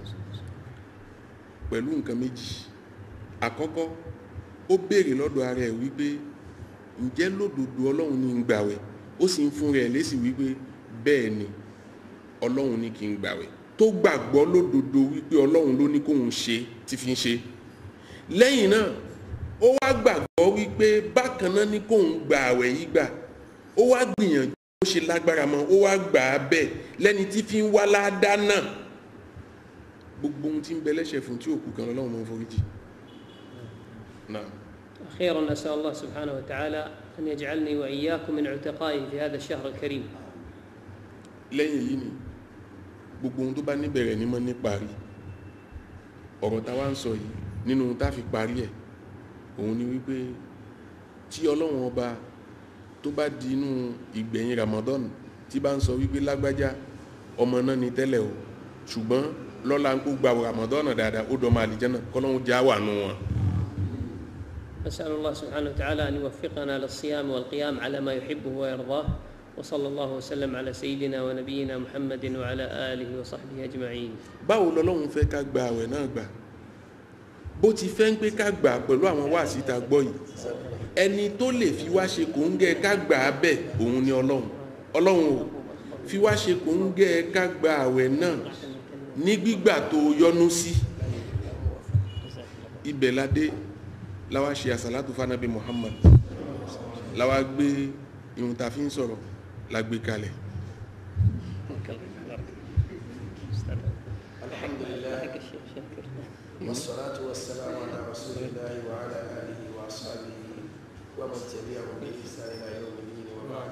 S3: pẹ̀lú nǹkan méjì àkọ́kọ́ ó béèrè lọ́dọ̀ ara ẹ̀ wípé ǹjẹ́ lódodo ọlọ́run ní ń gbàwẹ̀ ó sì ń fún rẹ̀ lésì wípé bẹ́ẹ̀ ni ọlọ́run ní kí n gbàwẹ̀ tó gbàgbọ́ lódodo wípé ọlọ́run ló ní kóun ṣe tí fi ń ṣe lẹ́yìn náà ó wá gbàgbọ́ wípé bákan náà ní kóun gba àwẹ̀ yìí gbà ó wá gbìyànjú ó ṣe lágbára mọ́ ó wá gbà á bẹ́ẹ̀ lẹ́ni tí fi ń wá ládàá náà gbogbo ohun tí ń bẹ lẹ́sẹ̀ fún tí òkú kan lọ́wọ́ máa ń foríjì náà
S4: أخيرا أسأل الله سبحانه وتعالى أن يجعلني وإياكم من عتقائه في هذا الشهر الكريم
S3: lẹ́yìn èyí ni gbogbo ohun tó bá níbẹ̀rẹ̀ ní mọ́ ní parí ọ̀rọ̀ tá wá ń sọ yìí nínú ohun tá fi parí ẹ̀ òun ni wípé tí ọlọ́run ọba tó bá di inú ìgbẹ̀yìn Ramadan tí bá ń sọ wípé lágbájá ọmọ náà ni tẹ́lẹ̀ o ṣùgbọ́n lọ́la ń kó gba Ramadan dáadáa ó dọ̀ máa àlìjẹ́nà kọ́lọ́hún já wà nù wọn.
S4: نسأل الله سبحانه وتعالى أن يوفقنا للصيام والقيام على ما يحبه ويرضاه وصلى الله وسلم على سيدنا ونبينا محمد وعلى آله وصحبه أجمعين
S3: báwo lọ́lọ́run fẹ́ ká gba àwẹ̀ náà gbà bó ti fẹ́ ń pé ká gbà pẹ̀lú àwọn wáàsí tá gbọ́ yìí ẹni tó lè fi wá ṣe kò ń gẹ́ ká gbà á bẹ̀ òun ni ọlọ́run ọlọ́run ò fi wá ṣe kò ń gẹ́ ká gba àwẹ̀ náà ní gbígbà tó yọ́nú sí ibẹ̀ ládé láwa ṣe àsàlátù fanabi Muhammad láwa gbé irun tá a fi ń sọ̀rọ̀ la gbé kalẹ̀
S5: الحمد لله والصلاة والسلام على رسول الله وعلى آله وأصحابه ومن تبعه بإحسان إلى يوم الدين وبعد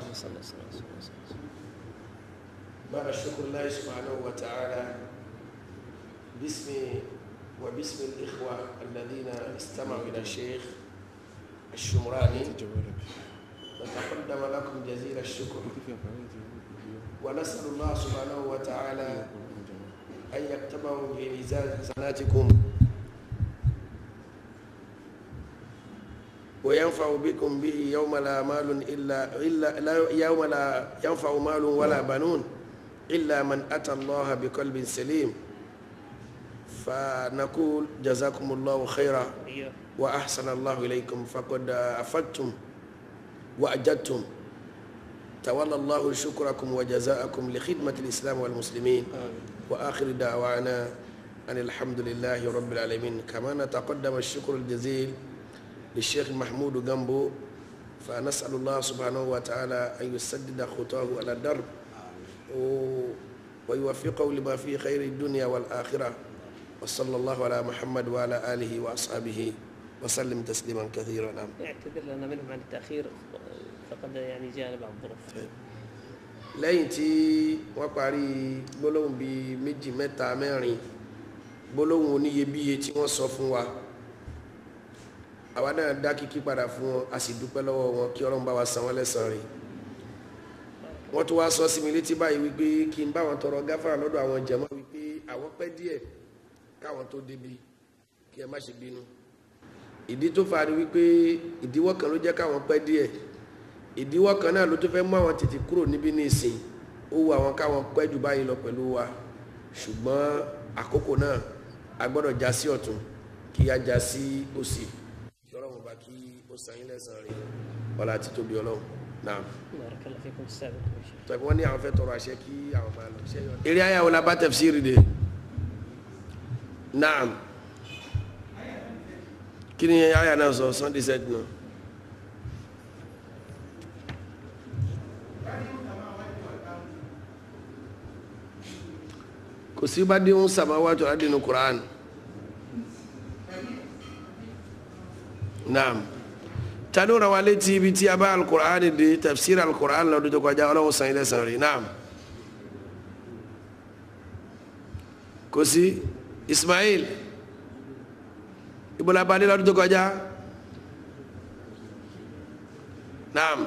S5: بعد الشكر الله سبحانه وتعالى باسم وباسم الإخوة الذين استمعوا إلى الشيخ الشمراني نتقدم لكم جزيل الشكر ونسأل الله سبحانه وتعالى أن يكتبه في ميزان حسناتكم وينفع بكم به يوم لا مال إلا إلا لا يوم لا ينفع مال ولا بنون إلا من أتى الله بقلب سليم فنقول جزاكم الله خيرا وأحسن الله إليكم فقد أفدتم وأجدتم تولى الله شكركم وجزاءكم لخدمة الإسلام والمسلمين وآخر دعوانا أن الحمد لله رب العالمين كما نتقدم الشكر الجزيل للشيخ محمود جنبو فنسأل الله سبحانه وتعالى أن يسدد خطاه على الدرب ويوفقه لما فيه خير الدنيا والآخرة وصلى الله على محمد وعلى آله وأصحابه وسلم تسليما كثيرا نعم
S4: يعتذر لنا منهم عن التأخير فقد يعني جاءنا بعض الظروف
S5: lẹ́yìn tí wọ́n parí gbólóhùn bíi méjì mẹ́ta mẹ́rin gbólóhùn oníyebíye tí wọ́n sọ fún wa àwa náà dá kíkí padà fún wọn a sì dúpẹ́ lọ́wọ́ wọn kí ọlọ́run bá wa san wọ́n lẹ́san rẹ̀ wọ́n tún wá sọ sí mi létí báyìí wípé kí n bá wọn tọrọ gáfárà lọ́dọ̀ àwọn jẹ̀mọ́ wípé àwọn pẹ́ díẹ̀ káwọn tó débi kí ẹ má ṣe bínú ìdí tó fa ni wípé ìdíwọ́ kan ló jẹ́ káwọn pẹ́ díẹ̀ ìdíwọ́ kan náà ló tó fẹ́ mú àwọn tètè kúrò níbí ní ìsìn ó wu àwọn káwọn pẹ́ jù báyìí lọ pẹ̀lú wa ṣùgbọ́n àkókò náà a gbọ́dọ̀ já sí ọ̀tún kí a já sí òsì kí ọlọ́run bá kí ó san yín lẹ́san rẹ̀ ọlá àti tóbi ọlọ́run náà
S4: بارك الله فيكم السابق
S5: tọ́jú wọ́n ní àwọn fẹ́ tọrọ àṣẹ kí àwọn máa lọ ṣe yọ. eré ayáwó la bá tafsiri de naam kí ni ayá náà sọ sunday set náà. kò sí bá dín samawati wal ardi nínú Qur'an naam tani ó ra wa létí ibi tí a bá alukur'an di tafsir alukur'an lọ́dún tó kọjá ọlọ́run san ilé san rí naam kò sí Ismail ibola bani lọ́dún tó kọjá naam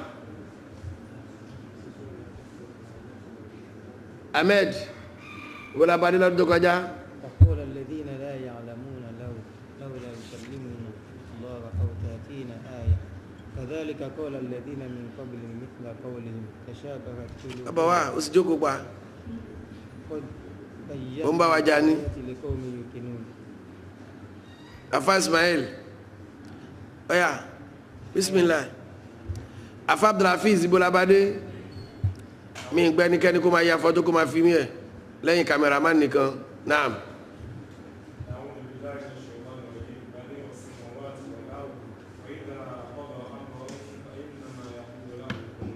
S5: Ahmed ibola bani lọ́dún tó kọjá.
S6: وقول الذين لا يعلمون لو لولا يكلمنا الله أو تأتينا آية كذلك قال الذين من قبلهم مثل قولهم تشابهت
S5: bàbá
S6: قلوبهم
S5: wa ó sì jókòó pa
S6: قد
S5: Ó ń bá wa jà ní.
S6: الآيات لقوم يوقنون
S5: afa ismail ọ̀yà bisimilah afa abdulhafiz ibolabade mi gbẹ́ nikẹ́ni kó máa ya fọ́tò kó máa fi mí ẹ̀ lẹ́yìn kameraman nìkan naam.
S7: أعوذ بالله من الشيطان الرجيم بديع السماوات والأرض وإذا قضى أمرا فإنما يقول له كن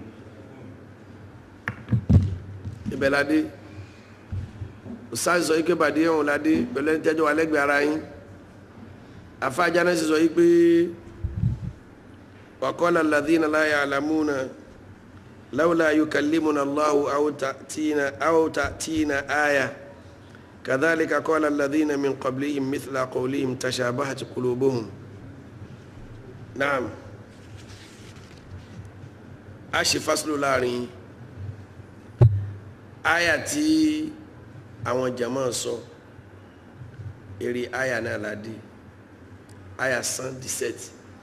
S7: فيكون
S5: ibẹ̀ la dé ustaz sọ yìí pé bàdé ọ̀hún la dé pẹ̀lú ẹni tẹ́jọ́ wa lẹ́gbẹ̀ẹ́ ara yín afa ajánásí sọ yìí pé waqala alladhina la ya'lamuna lawla yukallimuna Allahu aw ta'tina aw ta'tina aya kadhalika qala alladhina min qablihim mithla qawlihim tashabahat qulubuhum naam a ṣe fásilò láàrin yín aya tí àwọn jama sọ eré aya náà la dé aya cent dix-sept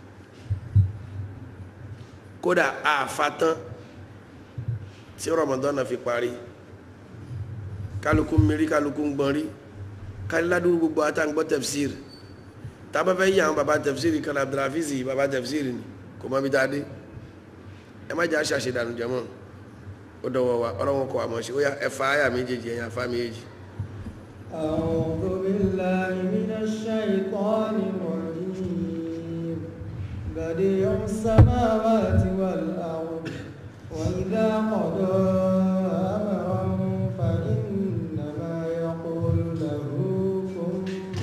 S5: kódà àfatán tí Ramadan náà fi parí kálukú ń mérí kálukú ń gbọ́n rí kálíládùúgbò gbogbo àtàǹgbọ́ tafsir tábà fẹ́ yí àwọn baba tafsir kan Abdulhafiz baba tafsir ni kò má bi tá a dé ẹ má jẹ́ àṣàṣe dànù jẹ́mọ́ ó dọ̀wọ́ wa ọlọ́wọ́n kọ́ àmọ́ ṣe ó yá ẹ̀fà àyà méjèèjì ẹ̀yìn àfa méjèèjì.
S2: أعوذ بالله من الشيطان الرجيم بديع السماوات والأرض وإذا قضى أمرا فإنما يقول له كن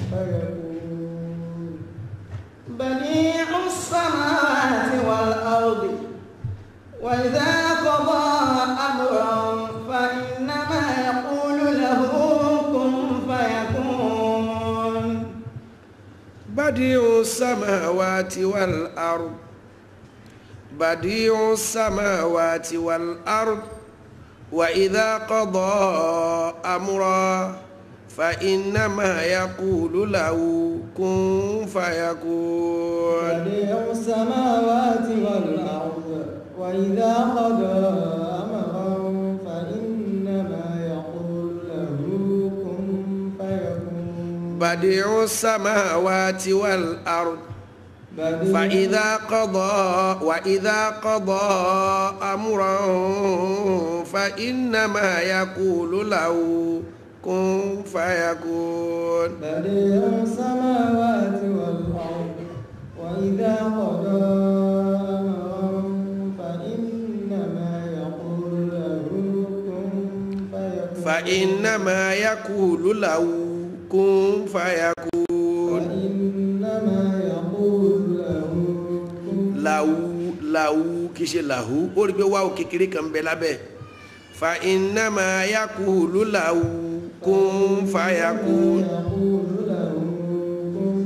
S2: فيكون بديع السماوات والأرض وإذا قضى أمرا فإنما يقول له كن فيكون
S5: بديع السماوات والأرض بديع السماوات والأرض وإذا قضى أمرا فإنما يقول له كن فيكون
S2: بديع السماوات والأرض وإذا قضى أمرا فإنما يقول له كن فيكون
S5: بديع السماوات والأرض
S2: بديع
S5: فإذا قضى وإذا قضى أمرا فإنما يقول له كن فيكون
S2: بديع السماوات والأرض وإذا قضى أمرا فإنما يقول له كن فيكون
S5: فإنما يقول له كن فيكون
S2: فإنما يقول له كن
S5: له له kì í ṣe làhú ó rí i pé wáwò kékeré kan bẹ lábẹ́ فإنما يقول له كن فيكون
S2: يقول له كن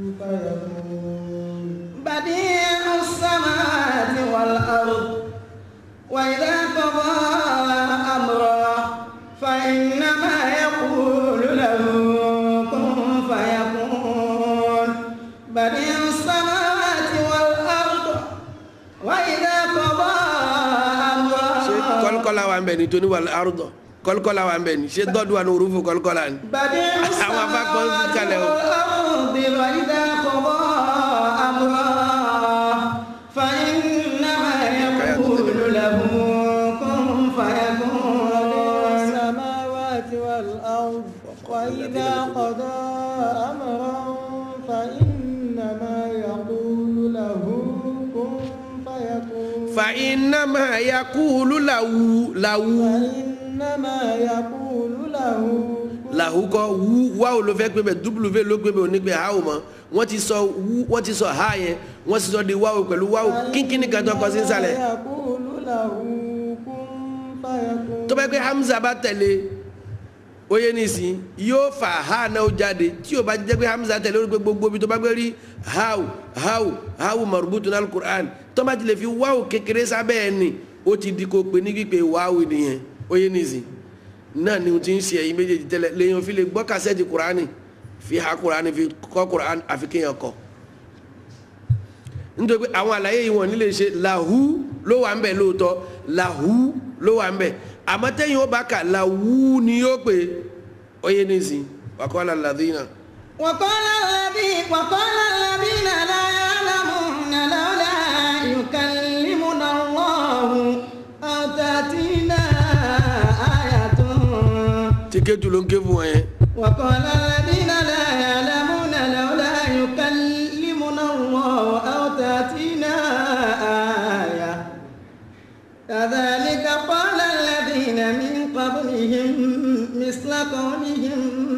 S2: فيكون
S8: بديع السماوات والأرض وإذا قضى أمرا فإنما يقول له كن فيكون بديع السماوات والأرض وإذا قضى
S5: ṣé
S8: أمرا
S5: kọ́lùkọ́lá wa ń bẹ ní tóní wà lárúdọ̀ kọ́lùkọ́lá wa ń bẹ ní ṣé dọ́dún wa ní orúfù kọ́lùkọ́lá ni.
S8: بديع
S5: Àwọn afákan ń
S8: السماوات
S5: kalẹ̀ o.
S8: والأرض وإذا قضى أمرا فإنما يقول له كن فيكون
S2: السماوات والأرض وإذا قضى أمرا فإنما يقول له كن فيكون
S5: فإنما يقول له له
S2: فإنما يقول له كن
S5: lahu kọ wu wa ò ló fẹ́ pé bẹ w ló pé bẹ onígbẹ ha ò mọ wọ́n ti sọ wu wọ́n ti sọ ha yẹn wọ́n ti sọ di wa ò pẹ̀lú wa ò kínkínní kan tó kọ sí nsàlẹ̀
S2: يقول له كن فيكون
S5: tó bá yẹ pé hamza bá tẹ̀lé oyè nísìn yóò fa ha náà jáde tí o bá jẹ́ pé hamza tẹ̀lé orí pé gbogbo ibi tó bá gbé rí hawu hawu hawu marubutu ní alukur'an tó bá ti lè fi wáwù kékeré sábẹ́ ẹ̀ ni ó ti di kó pe ní pípé wáwù nìyẹn oyè nísìn náà ni o ti ń ṣe ẹ̀yin méjèèjì tẹ́lẹ̀ lèyìn fi lè gbọ́ kásẹ́ẹ̀tì kur'ani fi ha kur'ani fi kọ́ kur'ani àfi kéèyàn kọ́
S1: nítorí pé àwọn àlàyé yìí wọ́n nílé ṣe làhú ló wà ń bẹ̀ lóòótọ́ làhú ló wà ń bẹ̀ àmọ́ tẹ́yìn ó bá kà làwú ni yóò pé oyè nísìn wàkọ́lá làdínà.
S8: وقال الذي وقال الذين لا يعلمون لولا يكلمنا الله أو تأتينا آية
S1: tíkẹ́tù ló ń ké fún wọn yẹn.
S8: وقال الذين لا يعلمون لولا يكلمنا الله أو تأتينا آية كذلك قال الذين من قبلهم مثل قولهم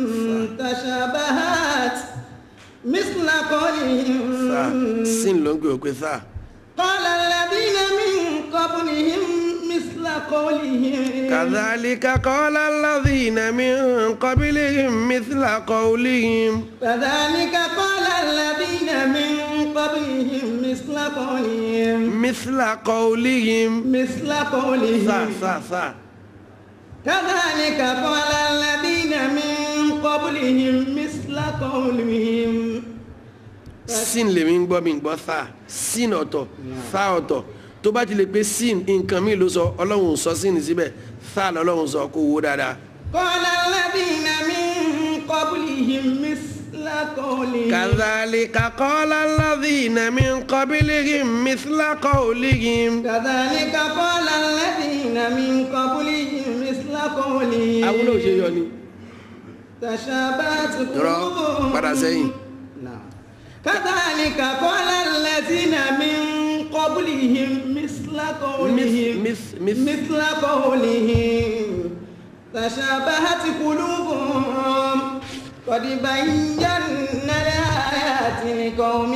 S8: تشابهات مثل
S1: sáà
S8: قولهم
S1: sin ló ń pè ó pé sáà.
S8: قال الذين من قبلهم مثل قولهم
S1: كذلك قال الذين من قبلهم مثل قولهم
S8: كذلك قال الذين من قبلهم مثل قولهم
S1: مثل قولهم
S8: مثل قولهم
S1: sáà sáà sáà.
S8: كذلك قال الذين من قبلهم مثل قولهم
S1: sin lèmi ń gbọ́ mi ń gbọ́ sáà sin ọ̀tọ̀ sáà ọ̀tọ̀ tó bá ti lè pé sin nǹkan mi ló sọ ọlọ́run ò sọ sin síbẹ̀ sáà lọ́lọ́run sọ kó wó dáadáa.
S8: قال الذين من قبلهم مثل قولهم
S1: كذلك قال الذين من قبلهم مثل قولهم
S8: كذلك قال الذين من قبلهم مثل قولهم
S1: àwọn náà ṣe yọ ni.
S8: تشابهت
S1: rọ
S8: قلوبهم
S1: padà sẹ́yìn.
S8: نعم كذلك قال الذين من قبلهم مثل قولهم
S1: مث- مث-
S8: مثل قولهم تشابهت قلوبهم قد بينا الآيات لقوم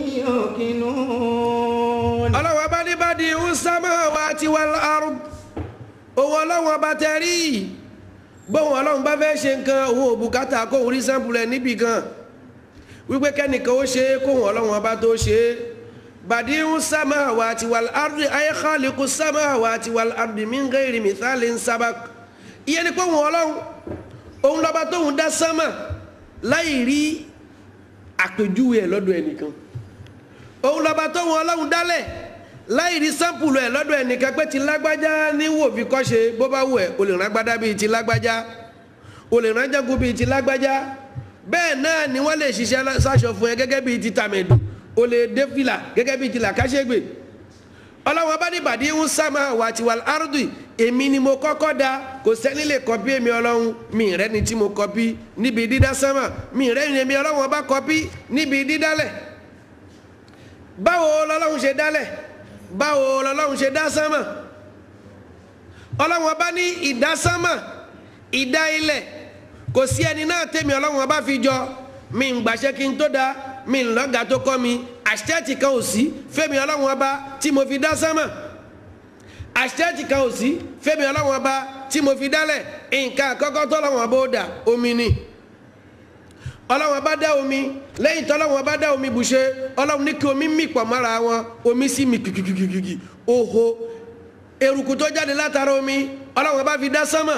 S8: يوقنون
S1: ọlọ́wọ́ bá ní bá di samawati wal ard òun ọlọ́wọ́ bá tẹ rí bóun ọlọ́run bá fẹ́ ṣe nǹkan òun ò bùkátà kóun rí sẹ́ńpù rẹ̀ níbì kan wípé kẹ́nìkan ó ṣe é kóun ọlọ́run bá tó ṣe é badi'u samawati wal ardi ay khaliqu samawati wal ardi min ghairi mithalin sabaq ìyẹn ni pé òun ọlọ́run òun lọ́ba tóun dá sánmà láì rí àpèjúwe ẹ̀ lọ́dọ̀ ẹnìkan òun lọ́ba tó wọn ọlọ́run dálẹ̀ láì rí sáǹpùlù ẹ̀ lọ́dọ̀ ẹnìkan pé ti lágbájá ní wò fi kọ́ ṣe bó bá wù ẹ́ o lè rán agbádá bíi ti lágbájá o lè rán jágun bíi ti lágbájá bẹ́ẹ̀ náà ni wọ́n lè ṣiṣẹ́ sáṣọ fún ẹ gẹ́gẹ́ bíi ti tàmẹ̀dù o lè dé fìlà gẹ́gẹ́ bíi ti làkàṣègbè ọlọ́run ọba ní ìbàdí ń sámà wà tí wà lárúdì èmi ni mo kọ́kọ́ da kò sẹ́ni lè kọ́pí èmi ọlọ́run mi rẹ́ ni tí mo kọ́pí níbi dídá sámà mi rẹ́ ni èmi ọlọ́run ọba kọ́pí níbi dídálẹ̀ báwo lọ́lọ́run ṣe dálẹ̀ báwo lọ́lọ́run ṣe dá sánmà ọlọ́run ọba ní ìdá sánmà ìdá ilẹ̀ kò sí ẹni náà tèmi ọlọ́run ọba fi jọ mi ń gbàṣẹ kí n tó da mi ń lọ́gàá tó kọ́ mi àṣetẹ́tì kan ò sí fẹ́mi ọlọ́run ọba tí mo fi dá sánmà àṣetẹ́tì kan ò sí fẹ́mi ọlọ́run ọba tí mo fi dálẹ̀ nǹkan àkọ́kọ́ tọ́lọ́run ọba ó dà omi ni ọlọ́run bá dá omi lẹ́yìn tí ọlọ́run bá dá omi bùṣe ọlọ́run ní kí omi mì pọ̀ mọ́ra wọn omi sì mì kìkìkìkìkì oho eruku tó jáde látara omi ọlọ́run bá fi dá sánmà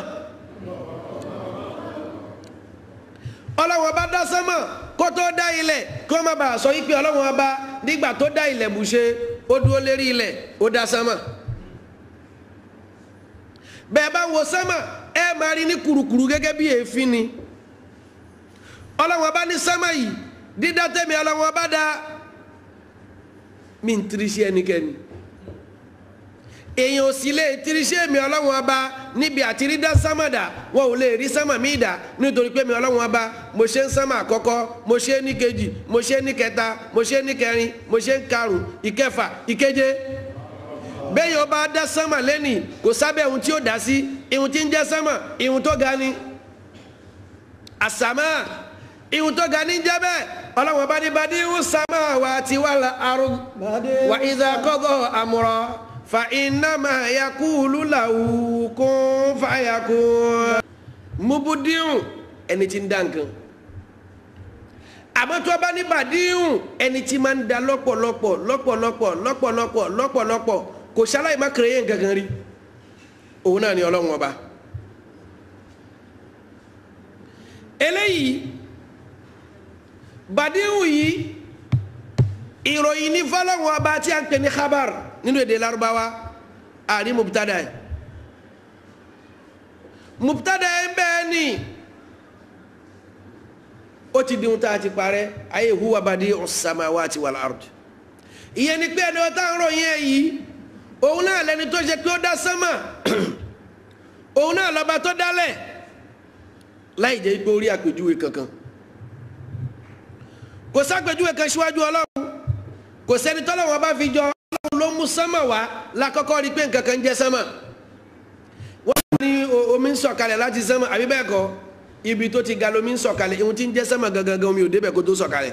S1: ọlọ́run bá dá sánmà kó tó dá ilẹ̀ kí wọ́n má bàa sọ yí pé ọlọ́run bá nígbà tó dá ilẹ̀ bùṣe ó dúró lérí ilẹ̀ ó dá sánmà bẹ́ẹ̀ bá wo sánmà ẹ máa rí ní kurukuru gẹ́gẹ́ bí èéfín ni ọlọ́wọ́n bá ní sánmà yìí dídá tẹ́mi ọlọ́wọ́n bá dá mi ń tirisi ẹnikẹ́ni èèyàn ò sì lè tirisi èmi ọlọ́wọ́n bá níbi àti rí dá sánmà dà wọn ò lè rí sánmà mí dà nítorí pé mi ọlọ́wọ́n bá mo ṣe ń sánmà àkọ́kọ́ mo ṣe ní kejì mo ṣe ní kẹta mo ṣe ní kẹrin mo ṣe ń karùn ìkẹfà ìkeje bẹ́ẹ̀ yóò bá dá sánmà lẹ́nìí kò sábẹ́ ohun tí ó dá sí ihun tí ń jẹ́ sánmà ihun tó ga ni àsàmà ihun tó ga ní jẹ́ bẹ́ẹ̀ ọlọ́wọ́n bá ní badi ń sàmà wà tí wà lá àrùn wà ìdá kọ́dọ̀ àmúrọ̀ fa innama yakulu lahu kun fayakun. mubudiun ẹni tí ń dá nǹkan àmọ́ tó bá ní badiun ẹni tí máa ń da lọ́pọ̀lọpọ̀ lọ́pọ̀lọpọ̀ lọ́pọ̀lọpọ̀ lọ́pọ̀lọpọ̀ kò ṣaláì má kéré yẹn gangan rí òun náà ni ọlọ́wọ́n ọba eléyìí bàdíhù yìí ìròyìn ní fọlọ́wọ́n ọba tí a ń pè ní khabar nínú èdè Lárúbáwá àrí mubtada ẹ̀ mubtada ẹ̀ bẹ́ẹ̀ ni ó ti di ohun tá a ti parẹ́ ayé huwa badi'u samawati wal ard ìyẹn ni pé ẹni wọ́n tá ń ròyìn ẹ̀ yìí òun náà lẹni tó ṣe pé ó dá sánmà òun náà lọ́ba tó dálẹ̀ láì jẹ́ pé ó rí àpèjúwe kankan kò sápèjúwe kan síwájú ọlọ́run kò sẹ́ni tọ́lọ́wọ́n bá fi jọ ọlọ́run ló mú sánmà wá lákọ́kọ́ rí pé nǹkan kan ń jẹ́ sánmà wọ́n ní omi ń sọ̀kalẹ̀ láti sánmà àbí bẹ́ẹ̀ kọ́ ibi tó ti ga lomi ń sọ̀kalẹ̀ ihun tí ń jẹ́ sánmà gangan omi ò débẹ̀ kó tó sọ̀kalẹ̀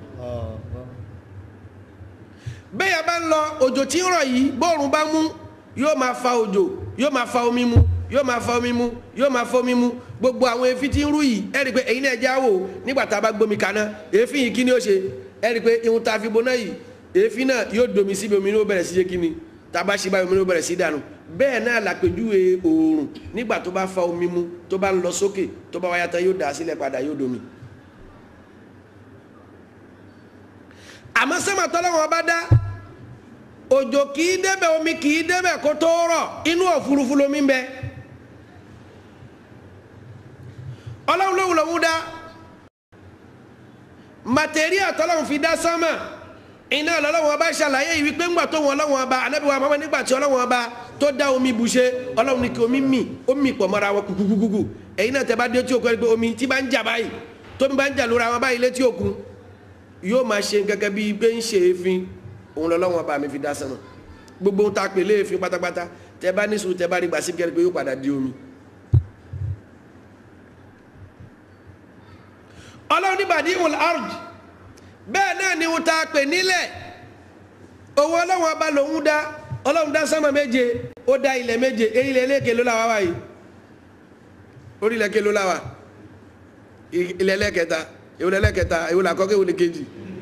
S1: bẹ́ẹ̀ bá ń lọ òjò tí ń rọ̀ yìí bóòrùn bá mú yóò máa fa òjò yóò máa fa omi mu yóò máa fa omi mu yóò máa fa omi mu gbogbo àwọn èéfín tí ń rú yìí ẹ rí i pé èyí náà já wò nígbà tá a bá gbómi kaná èéfín yìí kí ni ó ṣe ẹ rí i pé ihun tá a fi boná yìí èéfín náà yóò domi síbi omi ní ó bẹ̀rẹ̀ sí ṣe kí ni tá a bá ṣe báyìí omi ní ó bẹ̀rẹ̀ sí dànù bẹ́ẹ̀ náà làpèjúwe oòrùn nígbà tó bá fa omi mu tó bá ń lọ sókè tó bá wáyà tán yóò dà sílẹ̀ padà yóò domi. àmọ́ sẹ́mà tọ́lọ́wọ́n bá dá òjò kì í débẹ̀ omi kì í débẹ̀ kó tó rọ̀ inú òfurufú lomi ń bẹ ọlọ́run lóhùn lòún dá màtẹ́ríà tọ́lọ́run fi dá sánmà iná ọlọ́run ọba ṣàlàyé yìí wípé ńgbà tó wọn ọlọ́run ọba anábìwá mọ́mọ́ nígbà tí ọlọ́run ọba tó dá omi bùṣe ọlọ́run ní kí omi mì ó mì pọ̀ mọ́ra wọn kúkúkúkú ẹ̀yin náà tẹ́ bá dé tí òkun ẹni pé omi tí bá ń jà báyìí tómi bá ń jà lóra wọn báyìí létí òkun yóò máa ṣe gẹ́gẹ́ bíi pé ń ṣe èéfín òun lọ́lọ́wọ́n bá mi fi dá sánmà gbogbo ohun tá a pè léèfín pátápátá tẹ bá ní sùúrù tẹ bá rí gbà síbi kẹrin pé yóò padà di omi. ọlọ́run nígbàdí ìwọ̀n arj bẹ́ẹ̀ náà ni ohun tá a pè nílẹ̀ owó ọlọ́run ọba lòun dá ọlọ́run dá sánmà méje ó dá ilẹ̀ méje ilẹ̀ eléke ló láwa wáyé orílẹ̀ ke ló láwa ilẹ̀ ẹlẹ́kẹta ìwọlẹ̀ ẹlẹ́kẹta ìwọlẹ̀ àkọ́kọ́ ìwọlẹ̀ kejì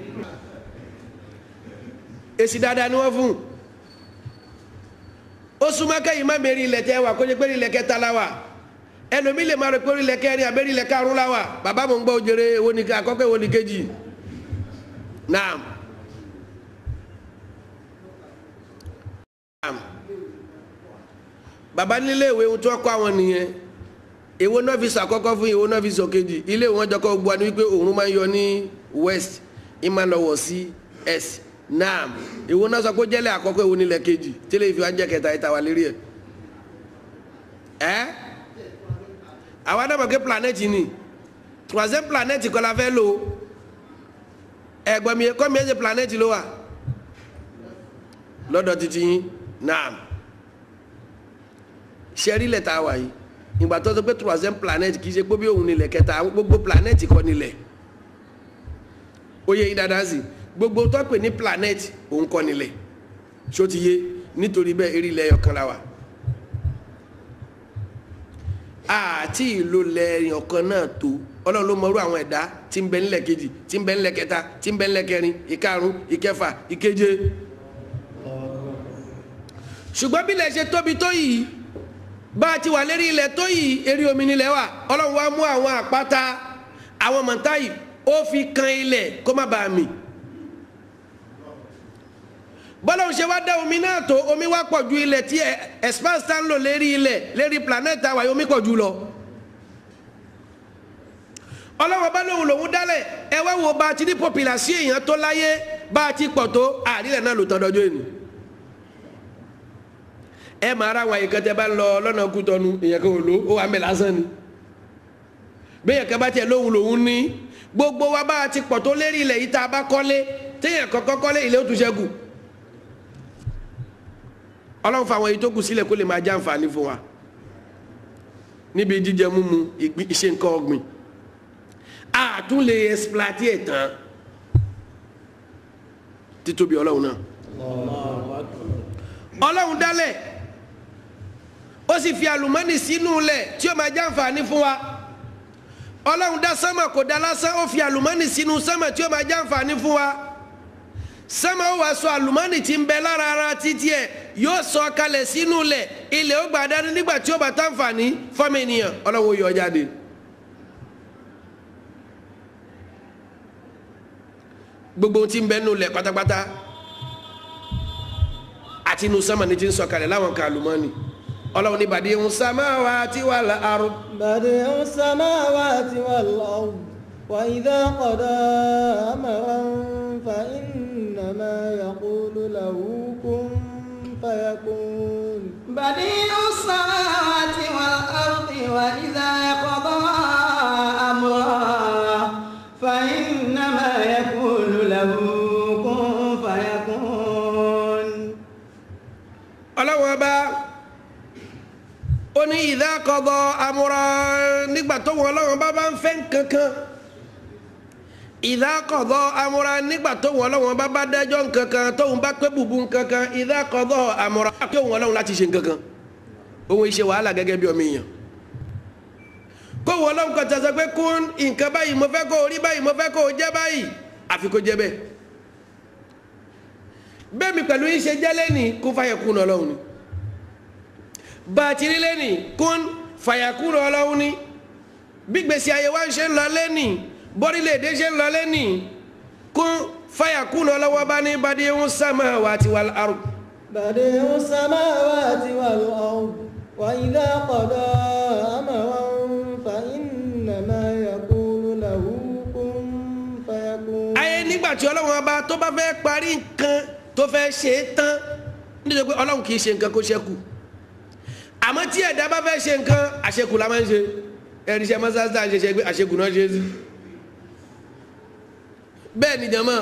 S1: èsì dáadáa ni wọ́n fún ó súnmọ́ kẹ́yìn má mẹ́rin ilẹ̀ tẹ́ wà kó jẹ́ pé ilẹ̀ kẹta la wà ẹlòmí lè máa rò pé ilẹ̀ kẹrin àbẹ́rẹ́ ilẹ̀ karùn-ún la wà bàbá mo ń gbọ́ òjèrè èwo ni àkọ́kọ́ èwo ni kejì naam naam bàbá nílé ìwé ohun tó kọ́ àwọn nìyẹn èwo náà fi sàkọ́kọ́ fún èwo náà fi sọ kejì ilé ìwọ̀n jọkọ́ gbọ́ ni wípé òòrùn máa ń yọ ní west ìmọ̀ lọ wọ̀ sí east naam ìwo náà sọ pé jẹ́lẹ̀ àkọ́kọ́ ìwo nílẹ̀ kejì tẹ́lẹ̀ ìfi wá jẹ́ kẹta ìta wà lérí ẹ̀ ẹ́ àwọn adámọ̀ pé planet ni troisième planet kọ́ la fẹ́ lò ẹ̀gbọ́n mi kọ́ mi ẹ̀ ṣe planet ló wà lọ́dọ̀ títí yín naam ṣẹ́rí lẹ̀ tá a wà yìí ìgbà tó sọ pé troisième planet kì í ṣe pé bí òun nílẹ̀ kẹta gbogbo planet kọ́ nílẹ̀ ó yẹ yín dáadáa sí i gbogbo tó pè ní planet òun kọ́ nílẹ̀ ṣó ti yé nítorí bẹ́ẹ̀ eré ilẹ̀ ọ̀kan la wà àti ìlò lẹ́yìn ọ̀kan náà tó ọlọ́run ló mọrú àwọn ẹ̀dá tí ń bẹ nílẹ̀ kejì tí ń bẹ nílẹ̀ kẹta tí ń bẹ nílẹ̀ kẹrin ìkarùn ìkẹfà ìkeje ṣùgbọ́n bí ilẹ̀ ṣe tóbi tó yìí bá a ti wà lérí ilẹ̀ tó yìí eré omi nílẹ̀ wà ọlọ́run wá mú àwọn àpáta àwọn mọ̀ntáyì ó fi kan ilẹ̀ kó má bàa mì bọ́lá ń ṣe wá dá omi náà tó omi wá pọ̀ ju ilẹ̀ tí expanse tá ń lò lérí ilẹ̀ lérí planet àwàyè omi pọ̀ jù lọ. ọlọ́wọ́ bá lóhùn lòún dálẹ̀ ẹ wá wo bá a ti ní population èèyàn tó láyé bá a ti pọ̀ tó àrílẹ̀ náà lò tán dọ́jọ́ ènì. ẹ máa ra àwọn àyíká tẹ bá ń lọ lọ́nà kútọ́nu èèyàn kan ò lò ó wà mẹ́ lásán ni. béèyàn kan bá tiẹ̀ lóhùn lòún ní gbogbo wa bá a ti pọ̀ tó lérí ilẹ̀ yìí tá a bá kọ́lé téèyàn kọ́kọ́ kọ́lé ilé ó tún ṣẹ́kù ọlọ́run fa àwọn èyí tó kù sílẹ̀ kó lè máa já àǹfààní fún wa níbi jíjẹ múmu ìgbín iṣẹ́ nǹkan ọ̀gbìn àtún lè exploiter ẹ̀ tán títóbi ọlọ́run náà ọlọ́run dálẹ̀ ó sì fi àlùmọ́nì sínú lẹ̀ tí ó máa já àǹfààní fún wa ọlọ́run dá sánmà kò dá lásán ó fi àlùmọ́nì sínú sánmà tí ó máa já àǹfààní fún wa sánmà ó wàá sọ àlùmọ́nì tí ń bẹ lára ara títí ẹ̀ yóò sọ kalẹ̀ sínú lẹ̀ ilẹ̀ ó gbà dání nígbà tí ó bá tàǹfààní fọ́mọ ènìyàn ọlọ́run ó yọ jáde. gbogbo ohun tí ń bẹ nínú ilẹ̀ pátápátá àti inú sánmà ní ti ń sọ̀kalẹ̀ láwọn kan àlùmọ́ọ́nì ọlọ́run ní bàdí ń samawati wal ard
S2: بديع السماوات والأرض وإذا قضى أمرا فإنما يقول له كن فيكون
S8: بديع السماوات والأرض وإذا قضى أمرا فإنما يقول له كن فيكون
S1: ọlọ́run ọba ó ní idha qada amra nígbà tó wọn ọlọ́run bá bá ń fẹ́ nǹkankan idha qada amra nígbà tó wọn ọlọ́run bá bá dájọ́ nǹkankan tóun bá pé bùbù nǹkankan idha qada amra pé òun ọlọ́run láti ṣe nǹkankan òun ìṣe wàhálà gẹ́gẹ́ bí ọmọ èèyàn kó wọn ọlọ́run kan tẹ̀sán pé kún nǹkan báyìí mo fẹ́ kó o rí báyìí mo fẹ́ kó o jẹ́ báyìí àfi kó jẹ́ bẹ́ẹ̀ bẹ́ẹ̀ mi pẹ̀lú yín ṣe jẹ́ lẹ́nì kún fàyẹ̀kún ọlọ́run ni bàtìrí lẹ́nì kún fàyẹ̀kún ọlọ́run ni bí gbèsè ayé wa ń ṣe ń lọ lẹ́nì bọ́rílẹ̀-èdè ṣe ń lọ lẹ́nì kún fàyẹ̀kún ọlọ́wọ́ bá ní bàdí ń sàmà wà tí wà lárù.
S2: بديع السماوات والأرض وإذا قضى أمرا فإنما يقول له كن فيكون
S1: ayé nígbà tí ọlọ́run ọba tó bá fẹ́ parí nǹkan tó fẹ́ ṣe é tán nítorí pé ọlọ́run kì í ṣe nǹkan kó ṣẹ́kù àmọ́ tí ẹ̀dá bá fẹ́ ṣe nǹkan àṣekù la máa ń ṣe ẹ̀rí iṣẹ́ mọ́sáàsì à ń ṣe ṣe pé àṣekù náà ṣe é sí bẹ́ẹ̀ ni jàmá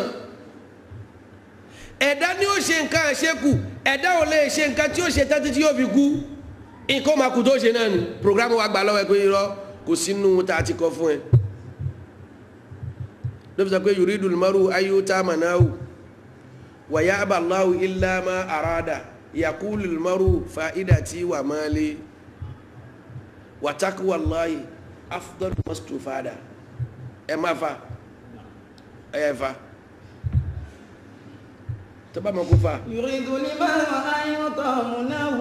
S1: ẹ̀dá ni ó ṣe nǹkan àṣekù ẹ̀dá ò lè ṣe nǹkan tí ó ṣe tán títí yóò fi kú nǹkan máa kú tó ṣe náà ni programu wa gbà lọ́wọ́ ẹ pé irọ́ kò sínú tá a ti kọ́ fún ẹ ló fi sọ pé yuridu almaru ayyuta manahu wa ya'ba Allahu illa ma arada yaqulu almaru fa'idati wa mali wa taqwa Allahi afdalu mastufada ẹ má fa ẹ yẹ fa tó bá ma kó fa
S8: يريد المرء أن يطمنه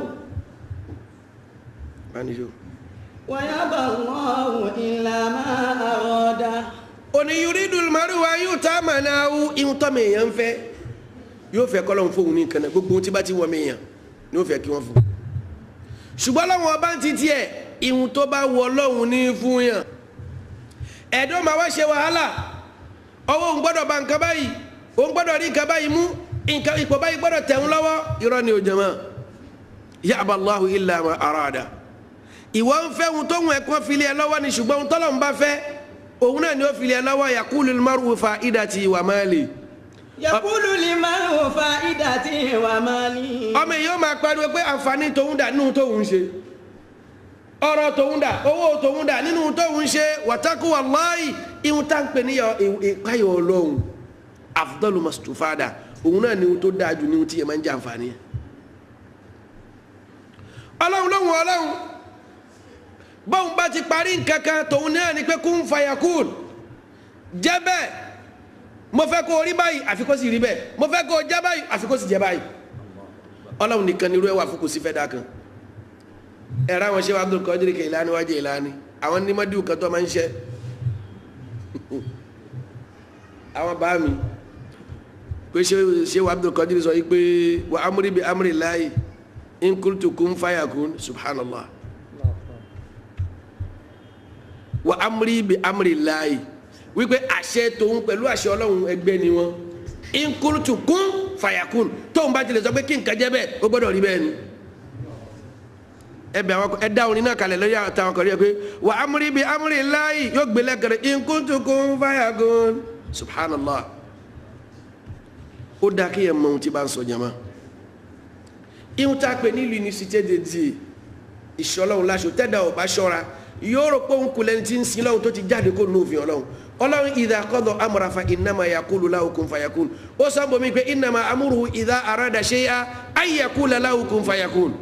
S1: manijo.
S8: ويأبى الله إلا ما أراد
S1: òní yuridu almaru ayyuta manahu ihun tọ́ mi èèyàn ń fẹ́ yóò fẹ́ kọ́ lọ́hún fóun ní nǹkan náà gbogbo ohun tí bá ti wọ́n mi èèyàn ni yóò fẹ́ kí wọ́n fún un ṣùgbọ́n lọ́wọ́n ọba ń ti tiẹ̀ ihun tó bá wọ lọ́hún ní fún yàn ẹ̀dọ́ máa wá ṣe wàhálà ọwọ́ òun gbọ́dọ̀ ba nǹkan báyìí òun gbọ́dọ̀ rí nǹkan báyìí mú nǹkan ipò báyìí gbọ́dọ̀ tẹ̀ ń lọ́wọ́ irọ́ ni ò jẹ̀mọ́ ya'ba Allahu illa ma arada ìwọ ń fẹ́ ohun tó ń ẹ̀kọ́ fili ẹ lọ́wọ́ ni ṣùgbọ́n ohun tọ́lọ́ ń bá fẹ́ òun náà ni ó fili ẹ lọ́wọ́ yaqulul mar'u fa'idati wa mali
S8: يقول المرء فائدتي ومالي
S1: ọmọ èèyàn máa pariwo pé àǹfààní tòun dà nínú tóun ṣe ọ̀rọ̀ tòun dà owó tòun dà nínú tóun ṣe wàtákù wàláì ihun tá ń pè ní ìpáyọ̀ ọlọ́run afdalu mastufada òun náà ni ohun tó dáa jù ní ohun tí yẹn máa ń jẹ àǹfààní ẹ̀ ọlọ́run lóhun ọlọ́run bóun bá ti parí nǹkan kan tòun náà ni pé kún fàyàkùn jẹ́ bẹ́ẹ̀ mo fẹ́ kó o rí báyìí àfi kó sì rí bẹ́ẹ̀ mo fẹ́ kó o jẹ́ báyìí àfi kó sì jẹ́ báyìí ọlọ́run nìkan ni irú ẹ̀ wà fún kò sí fẹ́ dá kan ẹ̀rọ àwọn ṣé wàá Abdul Qadir Kailani wájú ìlànà àwọn nímọ̀díwù kan tó máa ń ṣe àwọn bá mi pé ṣé ṣé wàá Abdul Qadir sọ yìí pé wà amúrí bi amúrí láàyè in qultu kun fayakun subhanallah wà amúrí bi amúrí láàyè wípé àṣẹ tòun pẹ̀lú àṣẹ ọlọ́run ẹgbẹ́ ni wọ́n in qultu kun fayakun tóun bá tilẹ̀ sọ pé kí nǹkan jẹ́ bẹ́ẹ̀ ó gbọ́dọ̀ rí bẹ́ẹ̀ ni ẹbẹ àwọn ẹ dá orin náà kalẹ̀ lórí àtàwọn kan rí ẹ pé wà amúrí bi amúrí láàyè yóò gbé lẹ́kẹ̀rẹ́ in qultu kun fayakun subhanallah ó dáa kí ẹ mọ ohun tí bá ń sọ jama ihun tá a pè nílùú unicité de die ìṣọlọ́run láṣọ tẹ́dà ò bá ṣọ́ra yóò rò pé òun kò lẹ́ni tí ń sin lọ́run tó ti jáde kó nù òfin ọlọ́run ọlọ́run idha qada amra fa innama yaqulu lahu kun fayakun ó sọ bomi pé innama amruhu idha arada shay'an ay yaqula lahu kun fayakun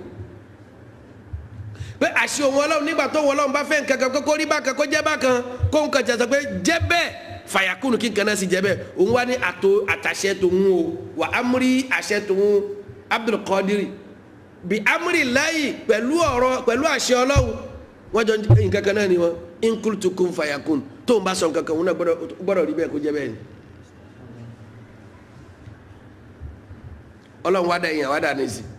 S1: pé àṣẹ òun ọlọ́run nígbà tó wọn ọlọ́run bá fẹ́ nǹkan kan kó rí bákan kó jẹ́ bákan kó nǹkan jẹ́ sọ pé jẹ́ bẹ́ẹ̀ fàyàkùnù kí nǹkan náà sì jẹ́ bẹ́ẹ̀ òun wá ní àtò àtàṣẹ tòun o wà amúrí àṣẹ tòun Abdul Qadir bí amúrí láyì pẹ̀lú ọ̀rọ̀ pẹ̀lú àṣẹ ọlọ́run wọ́n jọ nǹkan kan náà ni wọ́n in qultu kun fàyàkùn tóun bá sọ nǹkan kan òun náà gbọ́dọ̀ rí bẹ́ẹ̀ kó jẹ́ bẹ́ẹ̀ ni ọlọ́run wá dá èèyàn wá dá ní sí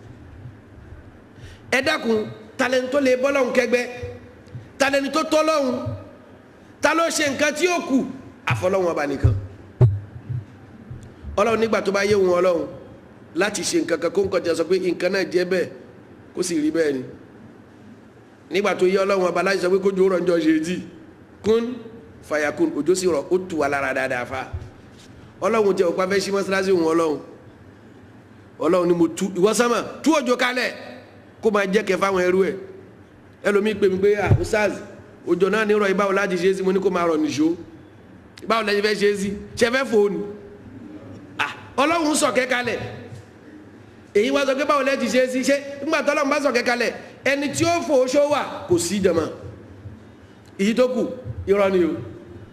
S1: ẹ dákun talẹ́ni tó lè bọ́lọ́hún kẹgbẹ́ talẹ́ni tó tọ́lọ́hún ta ló ṣe nǹkan tí ó kù àfọlọ́hún ọba nìkan ọlọ́run nígbà tó bá yé wọn ọlọ́run láti ṣe nǹkan kan kó nǹkan jẹ sọ pé nǹkan náà jẹ́ bẹ́ẹ̀ kó sì rí bẹ́ẹ̀ ni nígbà tó yé ọlọ́run ọba láti sọ pé kójú rọ̀ ń jọ ṣe tí kún fàyàkùn òjò sì rọ̀ ó tù wá lára dáadáa fa ọlọ́run jẹ́ òpá fẹ́ sí mọ́sálásí òun ọlọ́run ọlọ́run ni mo tu ìwọ sánmà tú òjò kalẹ̀ kó máa jẹ́ kẹ́ fáwọn ẹrú ẹ̀ ẹlòmíì pè mí pé ah ustaz òjò náà ní rọ̀ ìbáwò láti ṣe é sí mo ní kó máa rọ̀ nìṣó ìbáwò lẹ́yìn fẹ́ ṣe é sí ṣe fẹ́ fòónù ah ọlọ́run sọ̀kẹ́ kalẹ̀ èyí wá sọ pé báwo lẹ́yìn ti ṣe é sí ṣé nígbà tó ọlọ́run bá sọ̀kẹ́ kalẹ̀ ẹni tí ó fò oṣó wà kò sí jàmá èyí tó kù irọ́ ni o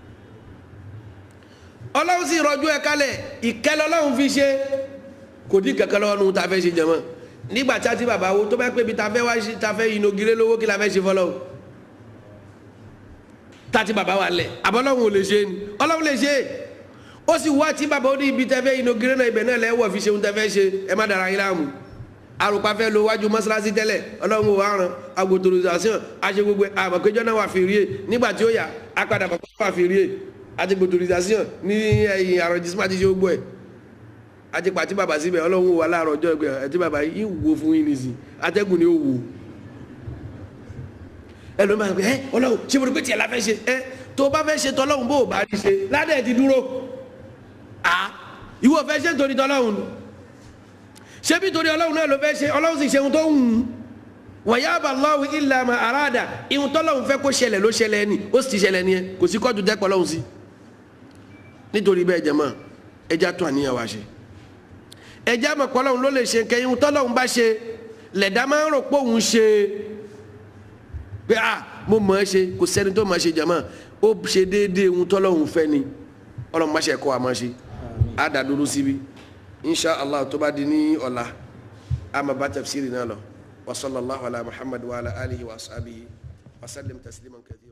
S1: ọlọ́run sì rọ̀jú ẹ̀ kalẹ̀ ìkẹ́lẹ́ ọlọ́run fi ṣe kò dín kankan lọ́wọ́ nu ta fẹ́ ṣe jàmá nígbà tí a ti bàbá wo tó bá pé bi ta fẹ́ wá ṣe ta fẹ́ inogire lówó kí la fẹ́ ṣe fọlọ́ ta ti bàbá wa lẹ̀ àbọ̀lọ́hún ò lè ṣe ni ọlọ́run lè ṣe ó sì wá tí bàbá ó ní ibi tẹ́ fẹ́ inogire náà ibẹ̀ náà lẹ́wọ̀ fi ṣeun tẹ́ fẹ́ ṣe ẹ má dara yín láàmú àrùpá fẹ́ lo wájú mọ́ṣáláṣí tẹ́lẹ̀ ọlọ́run ò wá ran agbótorization àṣẹ gbogbo àmọ̀kéjọ́ náà wà fi rí e nígbà tí ó yà á padà bọ̀ wà fi rí e àti gbótorization ní ẹ̀yìn àrọ̀jísímà ti ṣe gbogbo ẹ̀ àti pàtí bàbá síbẹ̀ ọlọ́run wà láàárọ̀ ọjọ́ ìgbẹ́ ẹtí bàbá yìí wo fún yín nìsín atẹ́gùn ni ó wò ẹlòmíì máa ń pè ẹ ọlọ́run ṣé mo rí pé tiẹ̀ la fẹ́ ṣe ẹ tó o bá fẹ́ ṣe tọ́lọ́run bó o bá rí ṣe ládẹ́ ti dúró à ìwọ fẹ́ ṣe nítorí tọ́lọ́run ṣé bí torí ọlọ́run náà ló fẹ́ ṣe ọlọ́run sì ṣe ohun tó ń wù wọ̀nyá bá lọ́wọ́ ilà mà àràdà ihun tọ́lọ́run fẹ́ kó ṣẹlẹ̀ ló ṣẹlẹ̀ ni ó sì ti ṣẹlẹ̀ ni ẹ kò sí kọ́jú dẹ́pọ̀ ọlọ́run sí nítorí bẹ́ẹ̀ jẹ́ mọ́ ẹja tó àníyàn wá ṣe ẹjẹ́ àmọ̀ pọ̀ lọ́hún ló lè ṣe kẹyìn tọ́lọ́hún bá ṣe lẹ̀dá máa ń rò pé òun ṣe pé à mo mọ̀ ẹ́ ṣe kò sẹ́ni tó máa ṣe jàmọ́ ó ṣe déédéé ohun tọ́lọ́hún fẹ́ ni ọlọ́run má ṣe kọ́ àmọ́ ṣe á dà dúró síbi insha allah tó bá di ní ọ̀la a máa bá tafsiri náà lọ wa sallallahu ala muhammad wa ala alihi wa ashabihi wa sallim tasliman kathira.